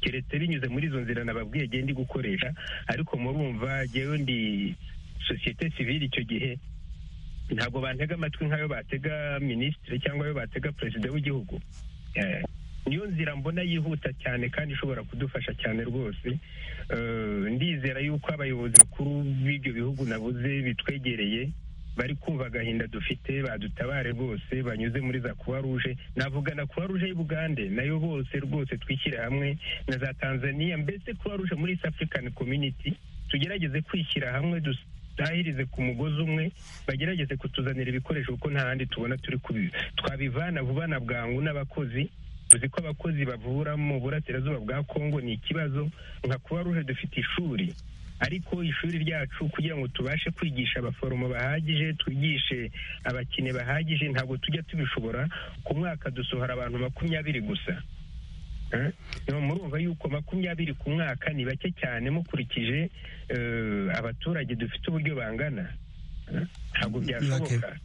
keretse binyuze muri izo nzira nababwiye genda gukoresha ariko murumva jyewe ndi sosiyete sivile icyo gihe ntabwo bantega amatwi nk'ayo batega minisitiri cyangwa ayo batega perezida w'igihugu niyo nzira mbona yihuta cyane kandi ishobora kudufasha cyane rwose ndizera yuko abayobozi bakuru b'ibyo bihugu nabuze bitwegereye bari kumva agahinda dufite badutabare rwose banyuze muri za kuwa ruje navuga na kuwa ruje y'ubugande nayo bose rwose twishyire hamwe na za tanzania mbese kuwa ruje muri east african community tugerageze kwishyira hamwe dutahirize ku mugozi umwe bagerageze kutuzanira ibikoresho kuko nta handi tubona turi kubi twabivana vuba na bwangu n'abakozi uzi ko abakozi bavura mu burasirazuba bwa kongo ni ikibazo nka kuba ruje dufite ishuri ariko ishuri ryacu kugira ngo tubashe kwigisha abaforomo bahagije twigishe abakine bahagije ntabwo tujya tubishobora ku mwaka dusohora abantu makumyabiri gusa murumva yuko makumyabiri ku mwaka ni bake cyane mukurikije abaturage dufite uburyo bangana ntabwo byashoboka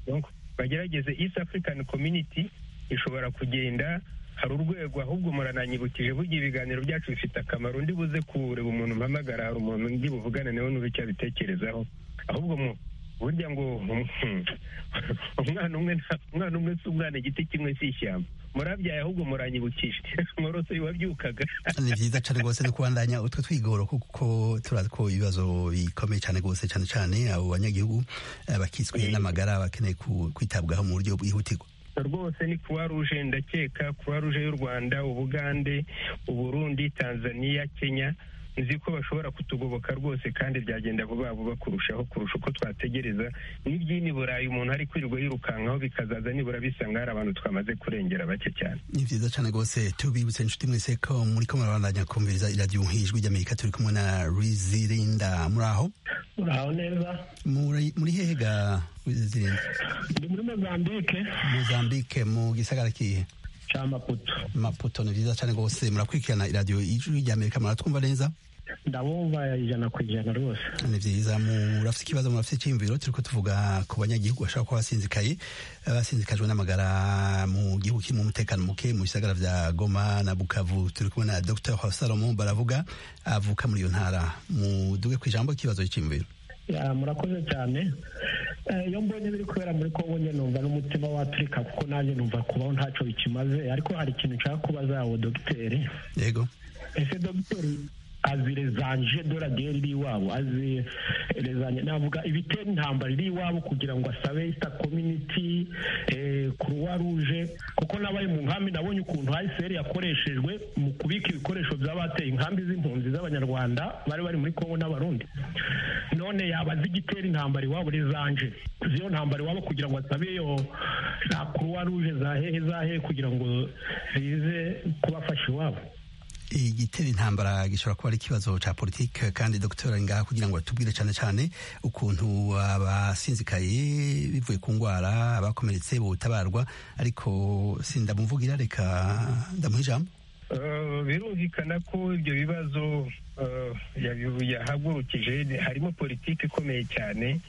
bagerageze east african community ishobora kugenda hari urwego ahubwo murananyibukije burya ibiganiro byacu bifite akamaro ndi buze kureba umuntu mpamagara hari umuntu ndi buvugane nawe n'ubu icyo abitekerezaho ahubwo burya ngo umwana umwe umwana umwe si umwana igiti kimwe si ishyamba murabyaye ahubwo muranyibukije morose wabyukaga ni byiza cyane rwose no kubandanya utwo twigoro kuko turatwo ibibazo bikomeye cyane rwose cyane cyane abo banyagihugu bakiswe n'amagara bakeneye kwitabwaho mu buryo bwihutirwa rwose ni kuba ruje ndakeka kuba ruje y'u rwanda ubugande uburundi tanzania kenya nzi ko bashobora kutugoboka rwose kandi byagenda vuba vuba kurushaho kurusha uko twategereza n'iby'ini burayi umuntu ari kwirirwa yirukankaho bikazaza nibura bisanga hari abantu twamaze kurengera bake cyane ni byiza cyane rwose tubibutse inshuti mwese ko muri ko murabandanya kumviriza iradiyo nk'ijwi ry'amerika turi kumwe na rizirinda muri aho muraho neza muri hehe ga rizirinda ndi muri mozambike mozambike mu gisagara kihe maputo maputo ni byiza cyane rwose murakurikirana iradiyo ijwi ry'amerika muratwumva neza ndabumva ijana ku ijana rwose ni byiza murafite ikibazo murafite icyiyumviro turi tuvuga ku banyagihugu bashobora kuba basinzikaye basinzikajwe n'amagara mu gihugu kirimo umutekano muke mu bisagara bya goma na bukavu turi kumwe na dr salomo baravuga avuka muri iyo ntara muduge ku ijambo ikibazo cy'iyumviro murakoze cyane iyo mbonye biri kubera muri kongo njye numva n'umutima waturika kuko nanjye numva kubaho ntacyo bikimaze ariko hari ikintu nshaka kubaza awo dogiteri yego ese dogiteri azi rezanje doraderi iri iwabo azi rezanje navuga ibitera intambara iri iwabo kugira ngo asabe isita kominiti kuruwa ruje kuko nabaye mu nkambi nabonye ukuntu ayiseri yakoreshejwe mu kubika ibikoresho by'abateye inkambi z'impunzi z'abanyarwanda bari bari muri kongo n'abarundi none yabaza igitera intambara iwabo rezanje z'iyo ntambara iwabo kugira ngo asabe iyo za kuruwa ruje za hehe za hehe kugira ngo zize kubafasha iwabo igitera intambara gishobora kuba ari ikibazo cya politiki kandi dogiteri ngaha kugira ngo atubwire cyane cyane ukuntu abasinzikaye bivuye ku ndwara abakomeretse butabarwa ariko sindamuvugira reka ndamuha ijambo birumvikana ko ibyo bibazo yahagurukije harimo politiki ikomeye cyane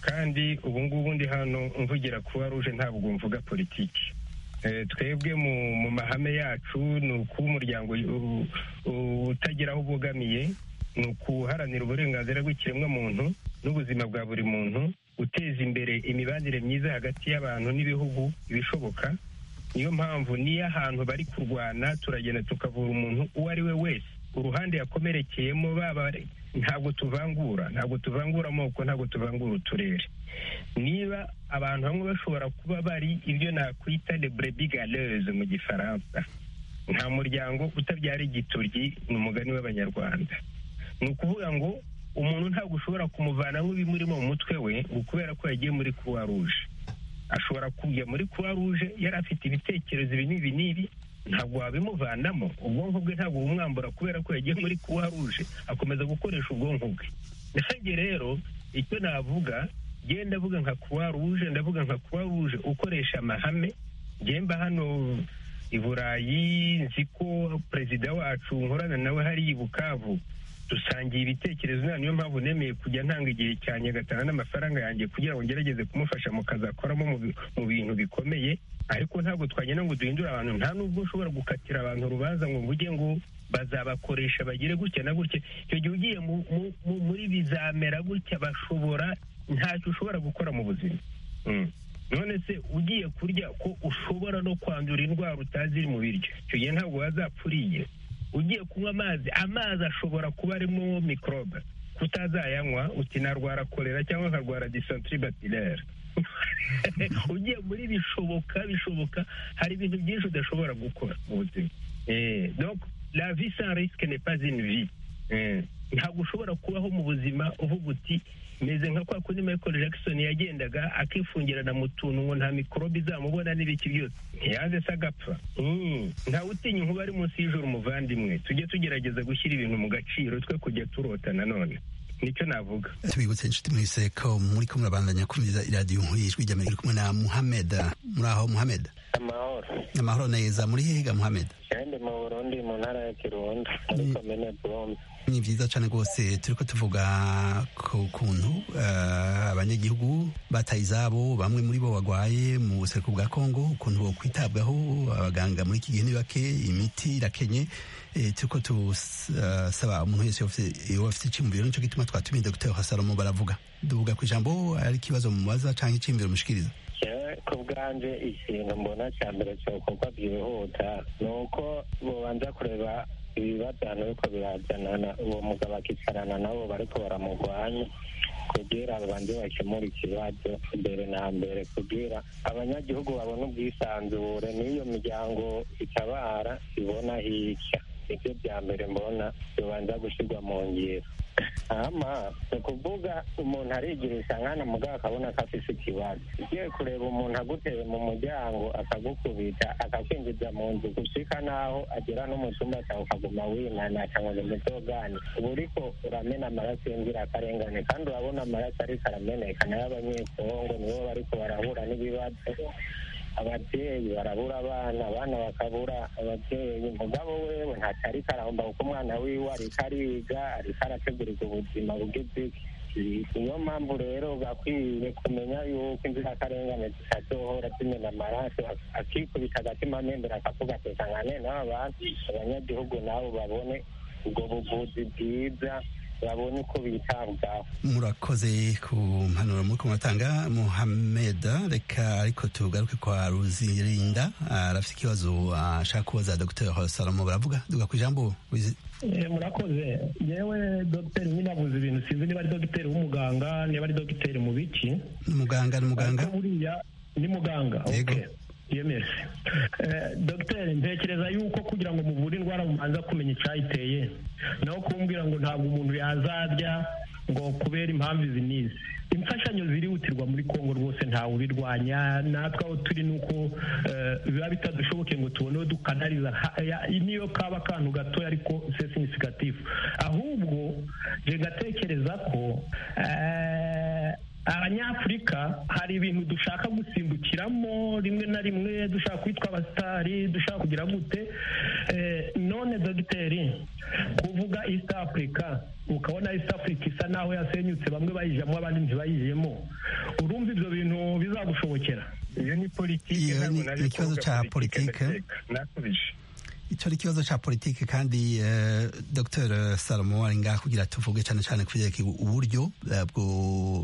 kandi ubu ngubu ndi hano mvugira kuba ruje ntabwo mvuga politiki twebwe mu mahame yacu ni ukuba umuryango utagira aho ubogamiye ni ukuharanira uburenganzira bw'ikiremwamuntu n'ubuzima bwa buri muntu guteza imbere imibanire myiza hagati y'abantu n'ibihugu ibishoboka niyo mpamvu niyo ahantu bari kurwana turagenda tukavura umuntu uwo ari we wese uruhande yakomerekeyemo baba ntabwo tuvangura ntabwo tuvangura amoko ntabwo tuvangura uturere niba abantu bamwe bashobora kuba bari ibyo nakwita de brebigaleze mu gifaransa nta muryango utabyara igituryi ni umugani w'abanyarwanda ni ukuvuga ngo umuntu ntabwo ushobora kumuvanamo ibimurimo mu mutwe we ngo kubera ko yagiye muri kuwa ruje ashobora kujya muri kuwa ruje yari afite ibitekerezo ibi n'ibi n'ibi ntabwo wabimuvanamo ubwonko bwe ntabwo bumwambura kubera ko yagiye muri kuwa ruje akomeza gukoresha ubwonko bwe nanjye rero icyo navuga genda ndavuga nka kuwa ruje ndavuga nka kuwa ruje ukoresha amahame ngemba hano i burayi nzi ko perezida wacu nkorana nawe hari i bukavu dusangiye ibitekerezo nta niyo mpamvu nemeye kujya ntanga igihe cyanjye agatanga n'amafaranga yanjye kugira ngo ngerageze kumufasha mu kazi akoramo mu bintu bikomeye ariko ntabwo twagenda ngo duhindure abantu nta nubwo ushobora gukatira abantu urubanza ngo ujye ngo bazabakoresha bagire gutya na gutya icyo gihe ugiye muri bizamera gutya bashobora ntacyo ushobora gukora mu buzima none se ugiye kurya ko ushobora no kwandura indwara utazi iri mu biryo icyo gihe ntabwo wazapfuriye ugiye kunywa amazi amazi ashobora kuba arimo mikorobe kutazayanywa uti narwara korera cyangwa nkarwara disantiri batirere ugiye muri bishoboka bishoboka hari ibintu byinshi udashobora gukora mu buzima doka la vi sans risque n'est pas une vie ntabwo ushobora kubaho mu buzima uvuga uti meze nka kwa kundi michael jackson yagendaga akifungirana mu tuntu ngo nta mikorobe izamubona n'ibiki byose ntiyaze se agapfa ntawe utinya inkuba ari munsi y'ijoro umuvandimwe tujye tugerageza gushyira ibintu mu gaciro twe kujya turota nanone nicyo navuga tubibutse inshuti muri seko muri kumwe urabandanya kumiriza iradiyo nkuru y'ijwi ry'amerika iri kumwe na muhameda muri aho muhameda amahoro amahoro neza muri hehe ga muhameda kandi mu burundi mu ntara ya kirundo muri komine burombe ni byiza cyane rwose turi ko tuvuga ku kuntu abanyagihugu bataye izabo bamwe muri bo barwaye mu buseruko bwa kongo ukuntu bo kwitabwaho abaganga muri iki gihe ni bake imiti irakenye turi ko tusaba umuntu wese iyo afite icyiyumviro nicyo gituma twatumiye dogiteri hasalomo baravuga duvuga ku ijambo ari ikibazo mubaza cyangwa icyiyumviro mushikiriza ku bwanjye ikintu mbona cya mbere cyakorwa byihuta ni uko bubanza kureba ibibajyana ariko birajyanana uwo mugabo akicarana nabo bariko baramurwanya kugira babanze bakemura ikibazo mbere na mbere kugira abanyagihugu babone ubwisanzure n'iyo miryango itabara ibona hirya nibyo bya mbere mbona bibanza gushyirwa mu ngiro ama ni ukuvuga umuntu arigirisha nkana mugabo akabona ko afise ikibazo ugiye kureba umuntu aguteye mu muryango akagukubita akakwinjiza mu nzu gushika n'aho agera no mu cyumba cyawe ukaguma winana cyangwa ni mutogani uba uriko uramena amaraso y'inzirakarengane kandi urabona amaraso ariko arameneka nayo abanyekongo nibo bariko barahura n'ibibazo ababyeyi barabura abana abana bakabura ababyeyi mugabo wewe ntacyo ariko arahomba kuko umwana wiwe ariko ariga ariko arategurirwa ubuzima bw'igiti niyo mpamvu rero bakwiye kumenya yuko inzirakarengane zitadohora zimena amaraso akikubita agatima mbere akavuga ati nsanga nene abantu abanyagihugu nabo babone ubwo buvuzi bwiza babonye uko bitabwaho murakoze ku mpanuro muri kumutanga muhameda reka ariko tugaruke kwa ruzirinda arafite ikibazo ashaka kubaza dogiteri salomo baravuga duga ku ijambo murakoze yewe dogiteri nyine abuze ibintu sinzi niba ari dogiteri w'umuganga niba ari dogiteri mu biki ni umuganga ni umuganga buriya ni muganga yemeje dogiteri ntekereza yuko kugira ngo muvure indwara mubanza kumenya icyayiteye naho kumbwira ngo ntabwo umuntu yazarya ngo kubera impamvu izi n'izi imfashanyo zirihutirwa muri kongo rwose ntawe ubirwanya natwe aho turi ni uko eh, biba bitadushoboke ngo tubone uwo dukanariza Ha- ya- niyo kaba akantu gatoya ariko sesi nisigatifu ahubwo je gatekereza ko eh, abanyafurika hari ibintu dushaka gusimbukiramo rimwe na rimwe dushaka kwitwa abasitari dushaka kugira gute Eh, none dogiteri kuvuga east africa ukabona east africa isa naho yasenyutse bamwe bayijamo abandi ntibayijemo urumva ibyo bintu bizagushobokera iyo ni politiki Iyo ni- ntabwo naje ni ikibazo kuvuga cya politike. ndakeka. nakubije icyo ni ikibazo cya politiki kandi eh, dr salomo ari ngaho kugira tuvuge cyane cyane ku byerekeye uburyo eh, bwo-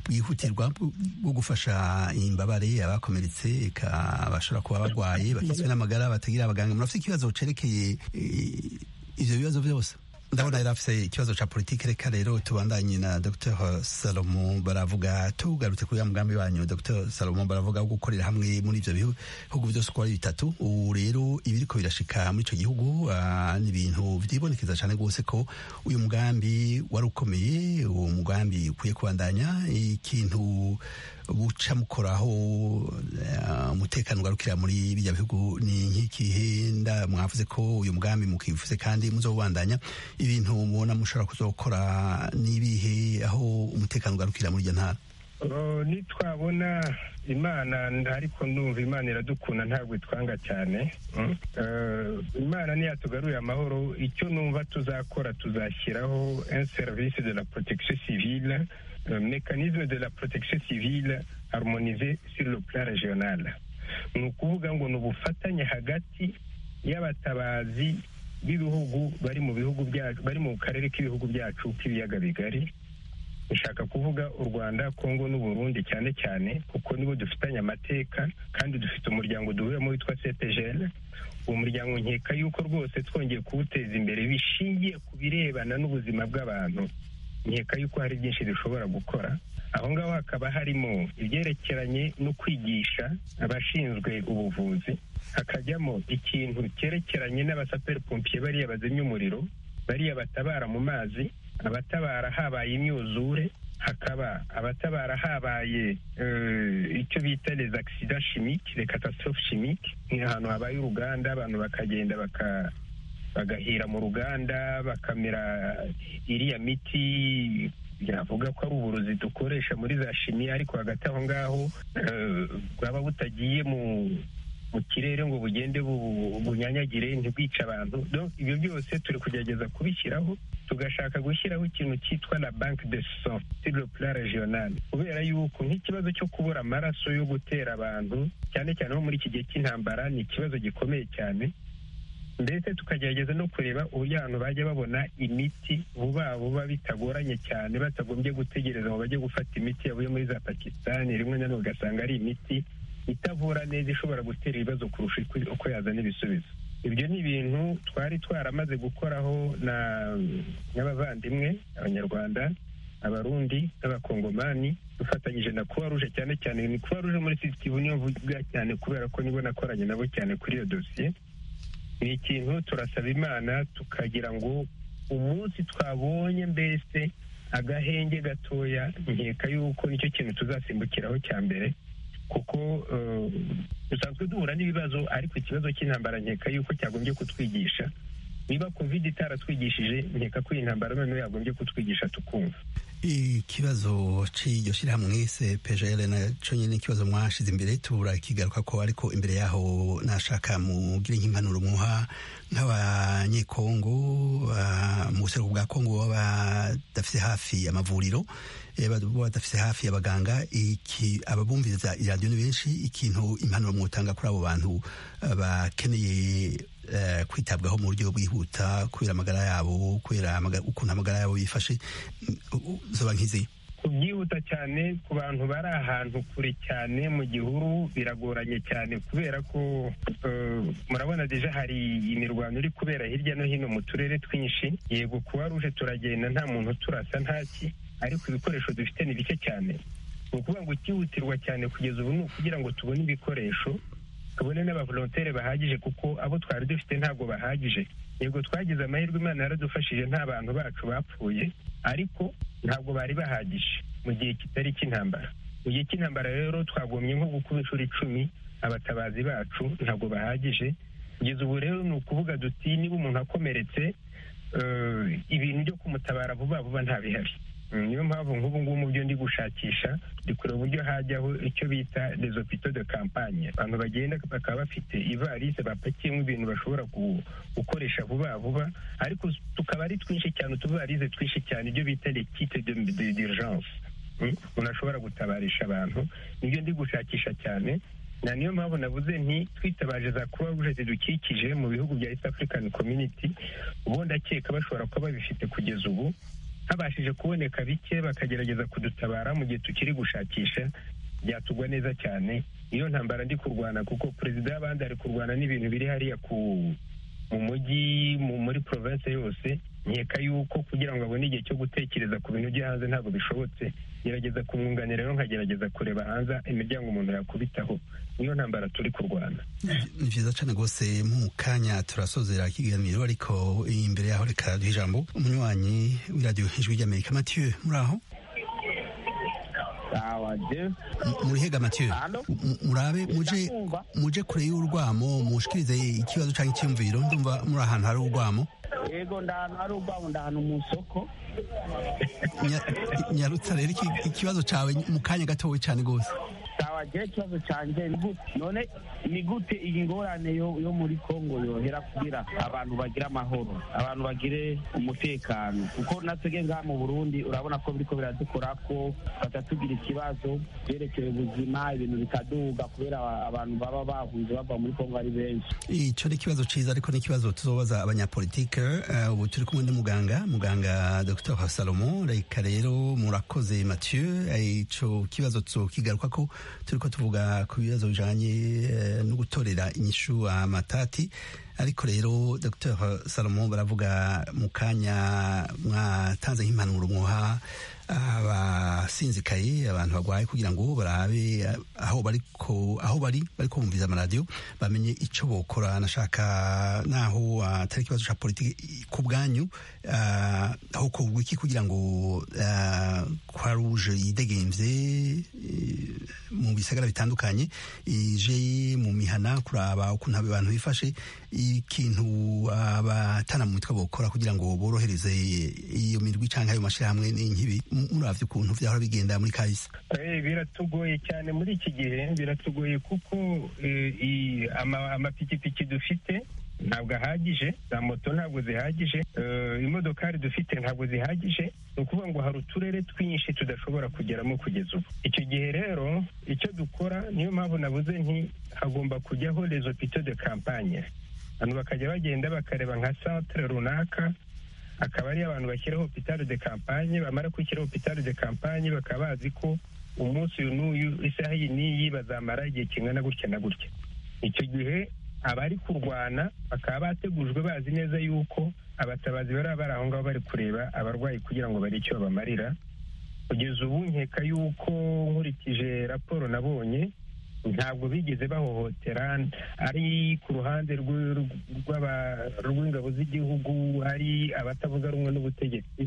bwihutirwa bwo bwo gufasha imbabare abakomeretse eka bashobora kuba barwaye bakizwe n'amagara batagira abaganga murafite ikibazo cerekeye eh, ivyo bibazo byose ndabona yari afite ikibazo cya politiki reka rero tubandanye na dr salomo baravuga tugarutse kuri ya mugambi wanyu dr salomo baravuga wo gukorera hamwe muri ibyo bihugu byose uko ari bitatu ubu rero ibiriko birashika muri icyo gihugu ah, ni ibintu byibonekeza cyane rwose ko uyu mugambi wari ukomeye uwo mugambi ukwiye kubandanya ikintu buca mukoraho eh, umutekano ugarukira muri bijya bihugu ni nk'ikihe nda mwavuze ko uyu mugambi mukivuze kandi muzobandanya ibintu mubona mushobora kuzokora n'ibihe aho umutekano ugarukira muri iyo ntara Oh, nitwabona imana ariko ndumva imana iradukunda ntabwo itwanga cyane Mm. Eh, imana ntiyatugaruye amahoro icyo numva tuzakora tuzashyiraho un service de la protection civile le mécanisme de la protection civile harmonisé sur le plan régional ni ukuvuga ngo ni ubufatanye hagati y'abatabazi b'ibihugu bari mu bihugu byacu bari mu karere k'ibihugu byacu k'ibiyaga bigari dushaka kuvuga u rwanda kongo n'uburundi cyane cyane kuko nibo dufitanye amateka kandi dufite umuryango duhuriyemo witwa cpgl uwo muryango nkeka yuko rwose twongeye kuwuteza imbere bishingiye ku birebana n'ubuzima bw'abantu nkeka yuko hari byinshi dushobora gukora aho ngaho hakaba harimo ibyerekeranye no kwigisha abashinzwe ubuvuzi hakajyamo ikintu cyerekeranye n'abasaperi pompiye bariya bazimya umuriro bariya batabara mu mazi abatabara habaye imyuzure hakaba abatabara habaye eh, icyo bita les accidents chimiques les catastrophes chimiques ni ahantu habaye uruganda abantu bakagenda baka bagahira mu ruganda bakamera iriya miti yavuga ko ari uburozi dukoresha muri za shimi ariko hagati aho ngaho eh, bwaba butagiye mu mu kirere ngo bugende bu- bunyanyagire ntibwice abantu Donc, ibyo byose turi kugerageza kubishyiraho tugashaka gushyiraho ikintu cyitwa la banque de sang sur le plan régional kubera yuko nk'ikibazo cyo kubura amaraso yo gutera abantu cyane cyane nko muri iki gihe cy'intambara ni ikibazo gikomeye cyane ndetse tukagerageza no kureba uburyo abantu bajya babona imiti vuba vuba bitagoranye cyane batagombye gutegereza ngo bajye gufata imiti yavuye muri za pakisitani rimwe na rimwe ugasanga ari imiti itavura neza ishobora gutera ibibazo kurusha uko- uko yazana ibisubizo ibyo ni ibintu twari twaramaze gukoraho na- n'abavandimwe abanyarwanda abarundi n'abakongomani dufatanyije na kuba ruje cyane cyane ni kuba ruje muri sisitivu niyo mvuga cyane kubera ko nibo nakoranye nabo cyane kuri iyo dosiye ni ikintu turasaba imana tukagira ngo umunsi twabonye mbese agahenge gatoya nkeka yuko nicyo kintu tuzasimbukiraho cya mbere kuko eh, dusanzwe duhura n'ibibazo ariko ikibazo cy'intambara nkeka yuko cyagombye kutwigisha niba covid itaratwigishije nkeka ko iyi ntambara noneho yagombye kutwigisha tukumva ikibazo cy'iryo shyirahamwe cpgl nacyo nyine ikibazo mwashize imbere turakigaruka ko ariko imbere yaho nashaka mugire nk'impanuro muha nk'abanyekongo ah, mu buseruko bwa kongo baba badafite hafi amavuriro eh, baba badafite hafi abaganga iki ababumviriza iradiyo ni benshi ikintu impanuro mwotanga kuri abo bantu ah, bakeneye eh, kwitabwaho mu buryo bwihuta kubera amagara yabo kubera amaga- ukuntu amagara yabo yifashe mm, u- zoba nk'izi kubyihuta cyane ku bantu bari ahantu kure cyane mu gihuru biragoranye cyane kubera ko eh, murabona deja hari imirwano iri kubera hirya no hino mu turere twinshi yego kuba ruje turagenda nta muntu turasa ntaki ariko ibikoresho dufite ni bike cyane ni ukuvuga ngo ikihutirwa cyane kugeza ubu ni ukugira ngo tubone ibikoresho tubone n'abavolontere bahagije kuko abo twari dufite ntabwo bahagije yego twagize amahirwe imana yaradufashije nta bantu bacu bapfuye ariko ntabwo bari bahagije mu gihe kitari cy'intambara mu gihe cy'intambara rero twagomye nko gukuba inshuro icumi abatabazi bacu ntabwo bahagije kugeza ubu rero ni ukuvuga duti niba umuntu akomeretse eh, ibintu byo kumutabara vuba vuba ntabihari Mm, niyo mpamvu nk'ubu ngubu mu byo ndi gushakisha ndi kureba uburyo hajyaho icyo bita les hôpitaux de campagne abantu bagenda bakaba bafite ivarisi bapakiyemo ibintu bashobora gu- gukoresha vuba vuba ariko tukaba ari twinshi cyane utuvarisi twinshi cyane ibyo bita les kits de- de- d'urgence Mm, umuntu ashobora gutabarisha abantu nibyo ndi gushakisha cyane na niyo mpamvu navuze nti twitabaje za croix rouge zidukikije mu bihugu bya east african community ubundi akeka bashobora kuba babifite kugeza ubu habashije kuboneka bike bakagerageza kudutabara mu gihe tukiri gushakisha byatugwa neza cyane iyo ntambara ndi kurwana kuko perezida y'abandi ari kurwana n'ibintu biri hariya ku mu mujyi mu- muri province yose nkeka yuko kugira ngo abone igihe cyo gutekereza ku bintu byo hanze ntabwo bishobotse gerageza kumwunganira rero nkagerageza kureba hanze imiryango umuntu yakubitaho niyo ntambara turi kurwana ni byiza cyane rwose mu kanya turasozera ikiganiro ariko imbere yaho reka duhe ijambo umunywanyi w'iradiyo ijwi ry'amerika mathieu muri aho murihega mathieu M- murabe muje muje kure y'urwamo mushikirize ikibazo cyangwa icyumviro ndumva muri ahantu hari urwamo yego ndahanu hari urwamu ndahanu mu isoko Nya- nyarutsa rero iki- ikibazo cyawe mu kanya gatowe cyane rwose tawagira ikibazo cyanjye ni gute none ni gute iyi ngorane yo yo muri kongo yohera kugira abantu bagire amahoro abantu bagire umutekano kuko natwebwe ngaha mu burundi urabona ko biriko biradukora ko batatugira ikibazo byerekeye ubuzima ibintu bikaduga kubera aba- abantu baba bahunze bava muri kongo ari benshi icyo ni ikibazo cyiza ariko ni ikibazo tuzobaza abanyapolitike eh, ubu turi kumwe n'umuganga muganga dr salomo reka rero murakoze mathieu Eh, ico kibazo tukigaruka ko turiko tuvuga ku bibazo bijanye eh, no gutorera inyishu amatati ariko rero dr salomo baravuga mu kanya mwatanze nk'impanuro mwoha abasinzikaye abantu barwaye kugira ngo barabe aho bariko aho bari bari kumviriza amaradiyo bamenye icyo bokora nashaka naho ah, atari ikibazo cya politiki ku bwanyu ah, aho kugwa iki kugira ngo kwa ruje yidegembye eh, mu bisagara bitandukanye ije mu mihana kuraba ukuntu abo bantu bifashe ikintu abatana mu mitwe bokora kugira ngo borohereze iyo mirwi cyangwa ayo mashyirahamwe n'inkibi M- muravye ukuntu vyahora bigenda muri kahise Eh, biratugoye cyane muri iki gihe biratugoye kuko eh, i- ama- amapikipiki dufite ntabwo ahagije za moto ntabwo zihagije eh, imodokari dufite ntabwo zihagije ni ukuvuga ngo hari uturere twinshi tudashobora kugeramo kugeza ubu icyo gihe rero icyo dukora niyo mpamvu nabuze nti hagomba kujyaho les hôpitaux de campagne abantu bakajya bagenda bakareba nka centre runaka akaba ari abantu bashyiraho hopitari de kampanye bamara gushyiraho hopitari de kampanye bakaba bazi ko umunsi uyu n'uyu isaha iyi n'iyi bazamara igihe kingana gutya na gutya icyo gihe abari kurwana bakaba bategujwe bazi neza yuko abatabazi bari bari aho ngaho bari kureba abarwayi kugira ngo bagire icyo babamarira kugeza ubu nkeka yuko nkurikije raporo nabonye ntabwo bigeze bahohotera ari ku ruhande rw'u- rw'aba- rw'ingabo z'igihugu ari abatavuga rumwe n'ubutegetsi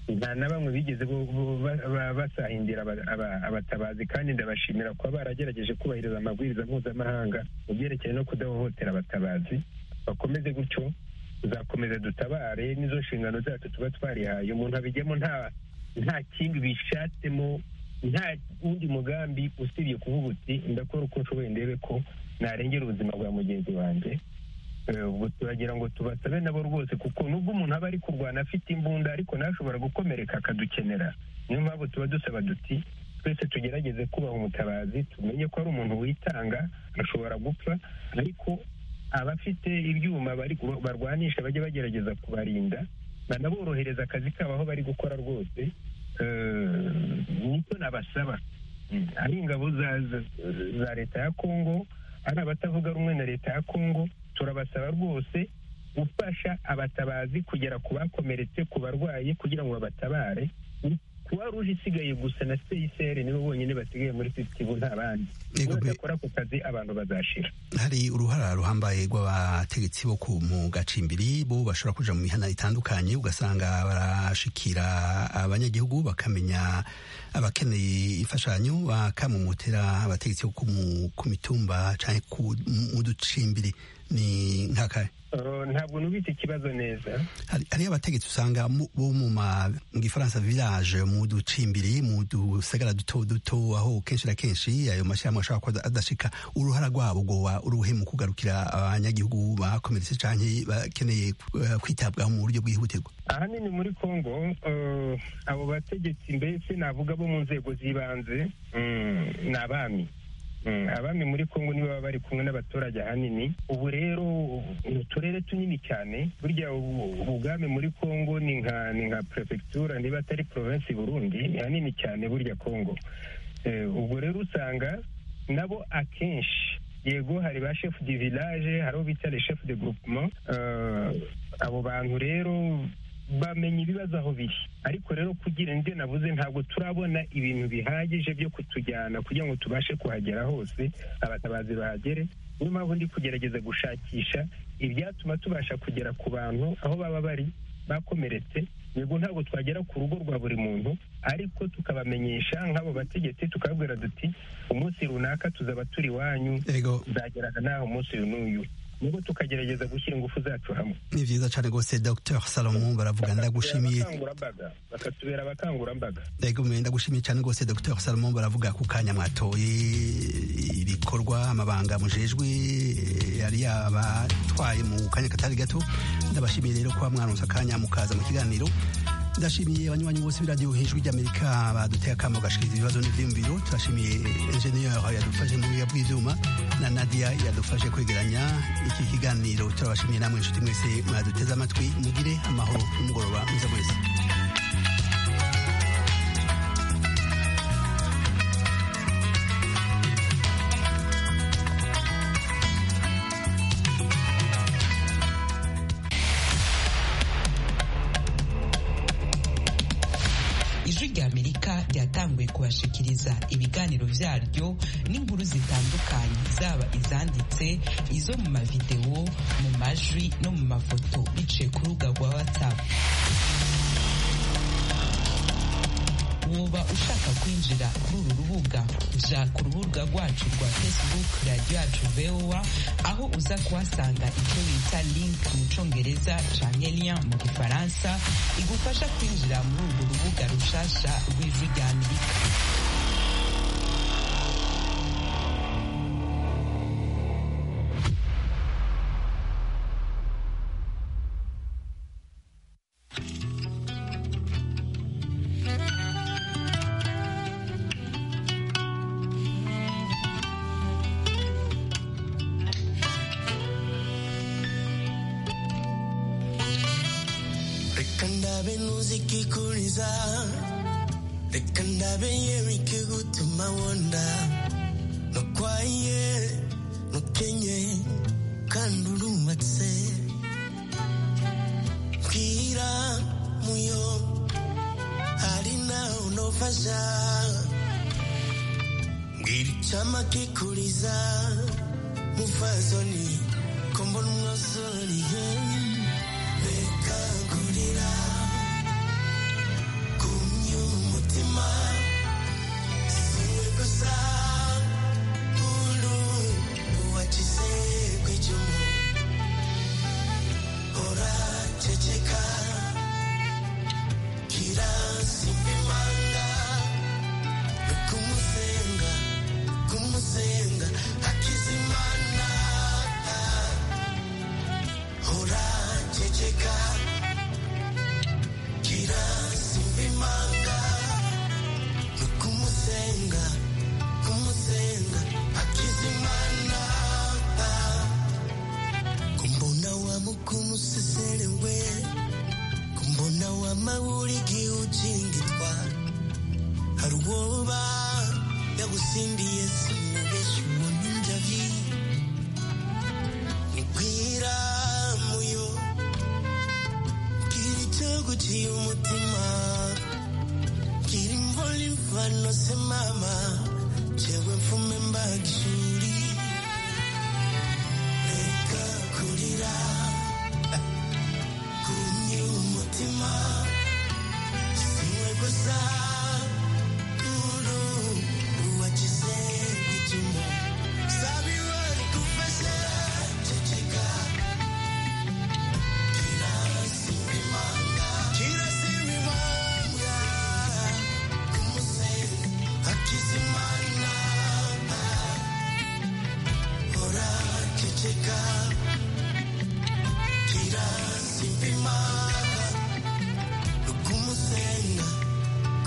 nta na bamwe bigeze bo- bo- ba- ba- basahindira aba- aba- abatabazi kandi ndabashimira kuba baragerageje kubahiriza amabwiriza mpuzamahanga mu byerekeye no kudahohotera abatabazi bakomeze gutyo tuzakomeza dutabare n'izo nshingano zacu tuba twarihaye umuntu abijyamo nta nta kindi bishatsemo nta wundi mugambi usibye kuvuga uti ndakora uko nshoboye ndebe ko narengera ubuzima bwa mugenzi wanjye Eh, ubwo turagira ngo tubasabe nabo rwose kuko nubwo umuntu aba ari kurwana afite imbunda ariko nashobora gukomereka akadukenera niyo mpamvu tuba dusaba duti twese tugerageze kubaha umutabazi tumenye ko ari umuntu witanga ashobora gupfa ariko abafite ibyuma bari barwanisha bajye bagerageza kubarinda banaborohereza akazi kabo aho bari gukora rwose Eh, nicyo nabasaba Mm, ari ingabo za za- za leta ya kongo ari abatavuga rumwe na leta ya kongo turabasaba rwose gufasha abatabazi kugera ku bakomeretse ku barwayi kugira ngo babatabare kuba ruje isigaye gusa na seyiseri nibo bonyine basigaye muri sitibu nta bandi badakora ku kazi abantu bazashira hari uruhara ruhambaye rw'abategetsi bo ku mu gacimbiri bo bashobora kuja mu mihana itandukanye ugasanga barashikira abanyagihugu bakamenya abakeneye imfashanyo bakamumutera abategetsi bo ku mu- ku mitumba canke ku- mu ducimbiri ni nkakahe ntabwo nubita ikibazo neza hari hariyo abategetsi usanga mu- bo mu ma mu gifaransa village mu ducimbiri mu dusagara duto duto aho kenshi na kenshi ayo mashyirahamwe ashobora kuba adashika uruhara rwabo rwoba uruhe mu kugarukira abanyagihugu bakomeretse canke bakeneye eh, kwitabwaho mu buryo bwihutirwa ahanini muri kongo eh, abo bategetsi mbese navuga bo mu nzego z'ibanze mm, ni abami Mm, abami muri kongo nibo baba bari kumwe n'abaturage ahanini ubu rero ni uturere tunini cyane burya ubu- ubwami muri kongo ni nka ni nka perefegitura niba atari provinsi burundi ni hanini cyane burya kongo Eh, ubwo rero usanga nabo akenshi yego hari ba chef du village hari abo bita les chef de groupement Eh, abo bantu rero bamenya ibibazo aho biri ariko rero kugira indi navuze ntabwo turabona ibintu bihagije byo kutujyana kugira ngo tubashe kuhagera hose abatabazi bahagere niyo mpamvu ndi kugerageza gushakisha ibyatuma tubasha kugera ku bantu aho baba bari bakomeretse yego ntabwo twagera ku rugo rwa buri muntu ariko tukabamenyesha nk'abo bategetsi tukababwira duti umunsi runaka tuzaba turi iwanyu tuzageraga n'aho umunsi uyu n'uyu nubwo tukagerageza gushyira ingufu zacu hamwe ni vyiza cane rwose dr salomo baravuga ndagushimiye abakangurambaga bakatubera abakangurambaga Ego mwe ndagushimiye cyane rwose Dr Salomon baravuga ku kanya mwatoye ibikorwa amabanga mujejwe eh, yari yabatwaye mu kanya katari gato ndabashimiye rero kuba mwaronse akanya mukaza mu kiganiro ndashimiye abanywanyi bose b'iradiyo hejuru ry'amerika baduteye akamo gashikiriza ibibazo n'ivyiyumviro turashimiye enjeniyeri yadufashe mu biya bw'ivyuma na nadia yadufashe kwegeranya iki kiganiro turabashimiye namwe inshuti mwese mwaduteze amatwi mugire amahoro n'umugoroba mwiza mwese ijwi ry'amerika ryatanguye kubashikiriza ibiganiro byaryo n'inkuru zitandukanye zaba izanditse izo mu mavidewo mu majwi no mu mafoto biciye ku rubuga rwa watsapu woba ushaka kwinjira kuri uru rubuga ja ku rubuga rwacu rwa facebook radiyo yacu voa aho uza kuhasanga icyo bita link mu congereza canke lien mu gifaransa igufasha kwinjira muri urwo rubuga rushasha rw'ijwi rya amerika reka ndabe ntuzi ikikuriza reka ndabe yewe ikigutuma wonda ntukwaye ntukenye kandi urumatse mbwira muyo hari naho nofasha mbwira icyama kikuriza mufazoni kombona umwasoriye reka ngurira kumye umutima siwe gusa muntu uwakize kwicumu uraceceka kirasimbimanga kumusenga kumusenga akizimana uraceceka kirasimbimanga kumusenga kumusenga akizimana kumbona wami kumuseserewe kumbona wama wurigihe ujingitwa hari uwoba yagusimbiye sinubeshya ubona injavi nkwira muyo bwira icyo guciye umutima bwira banose mama jewe mfume mbagishuri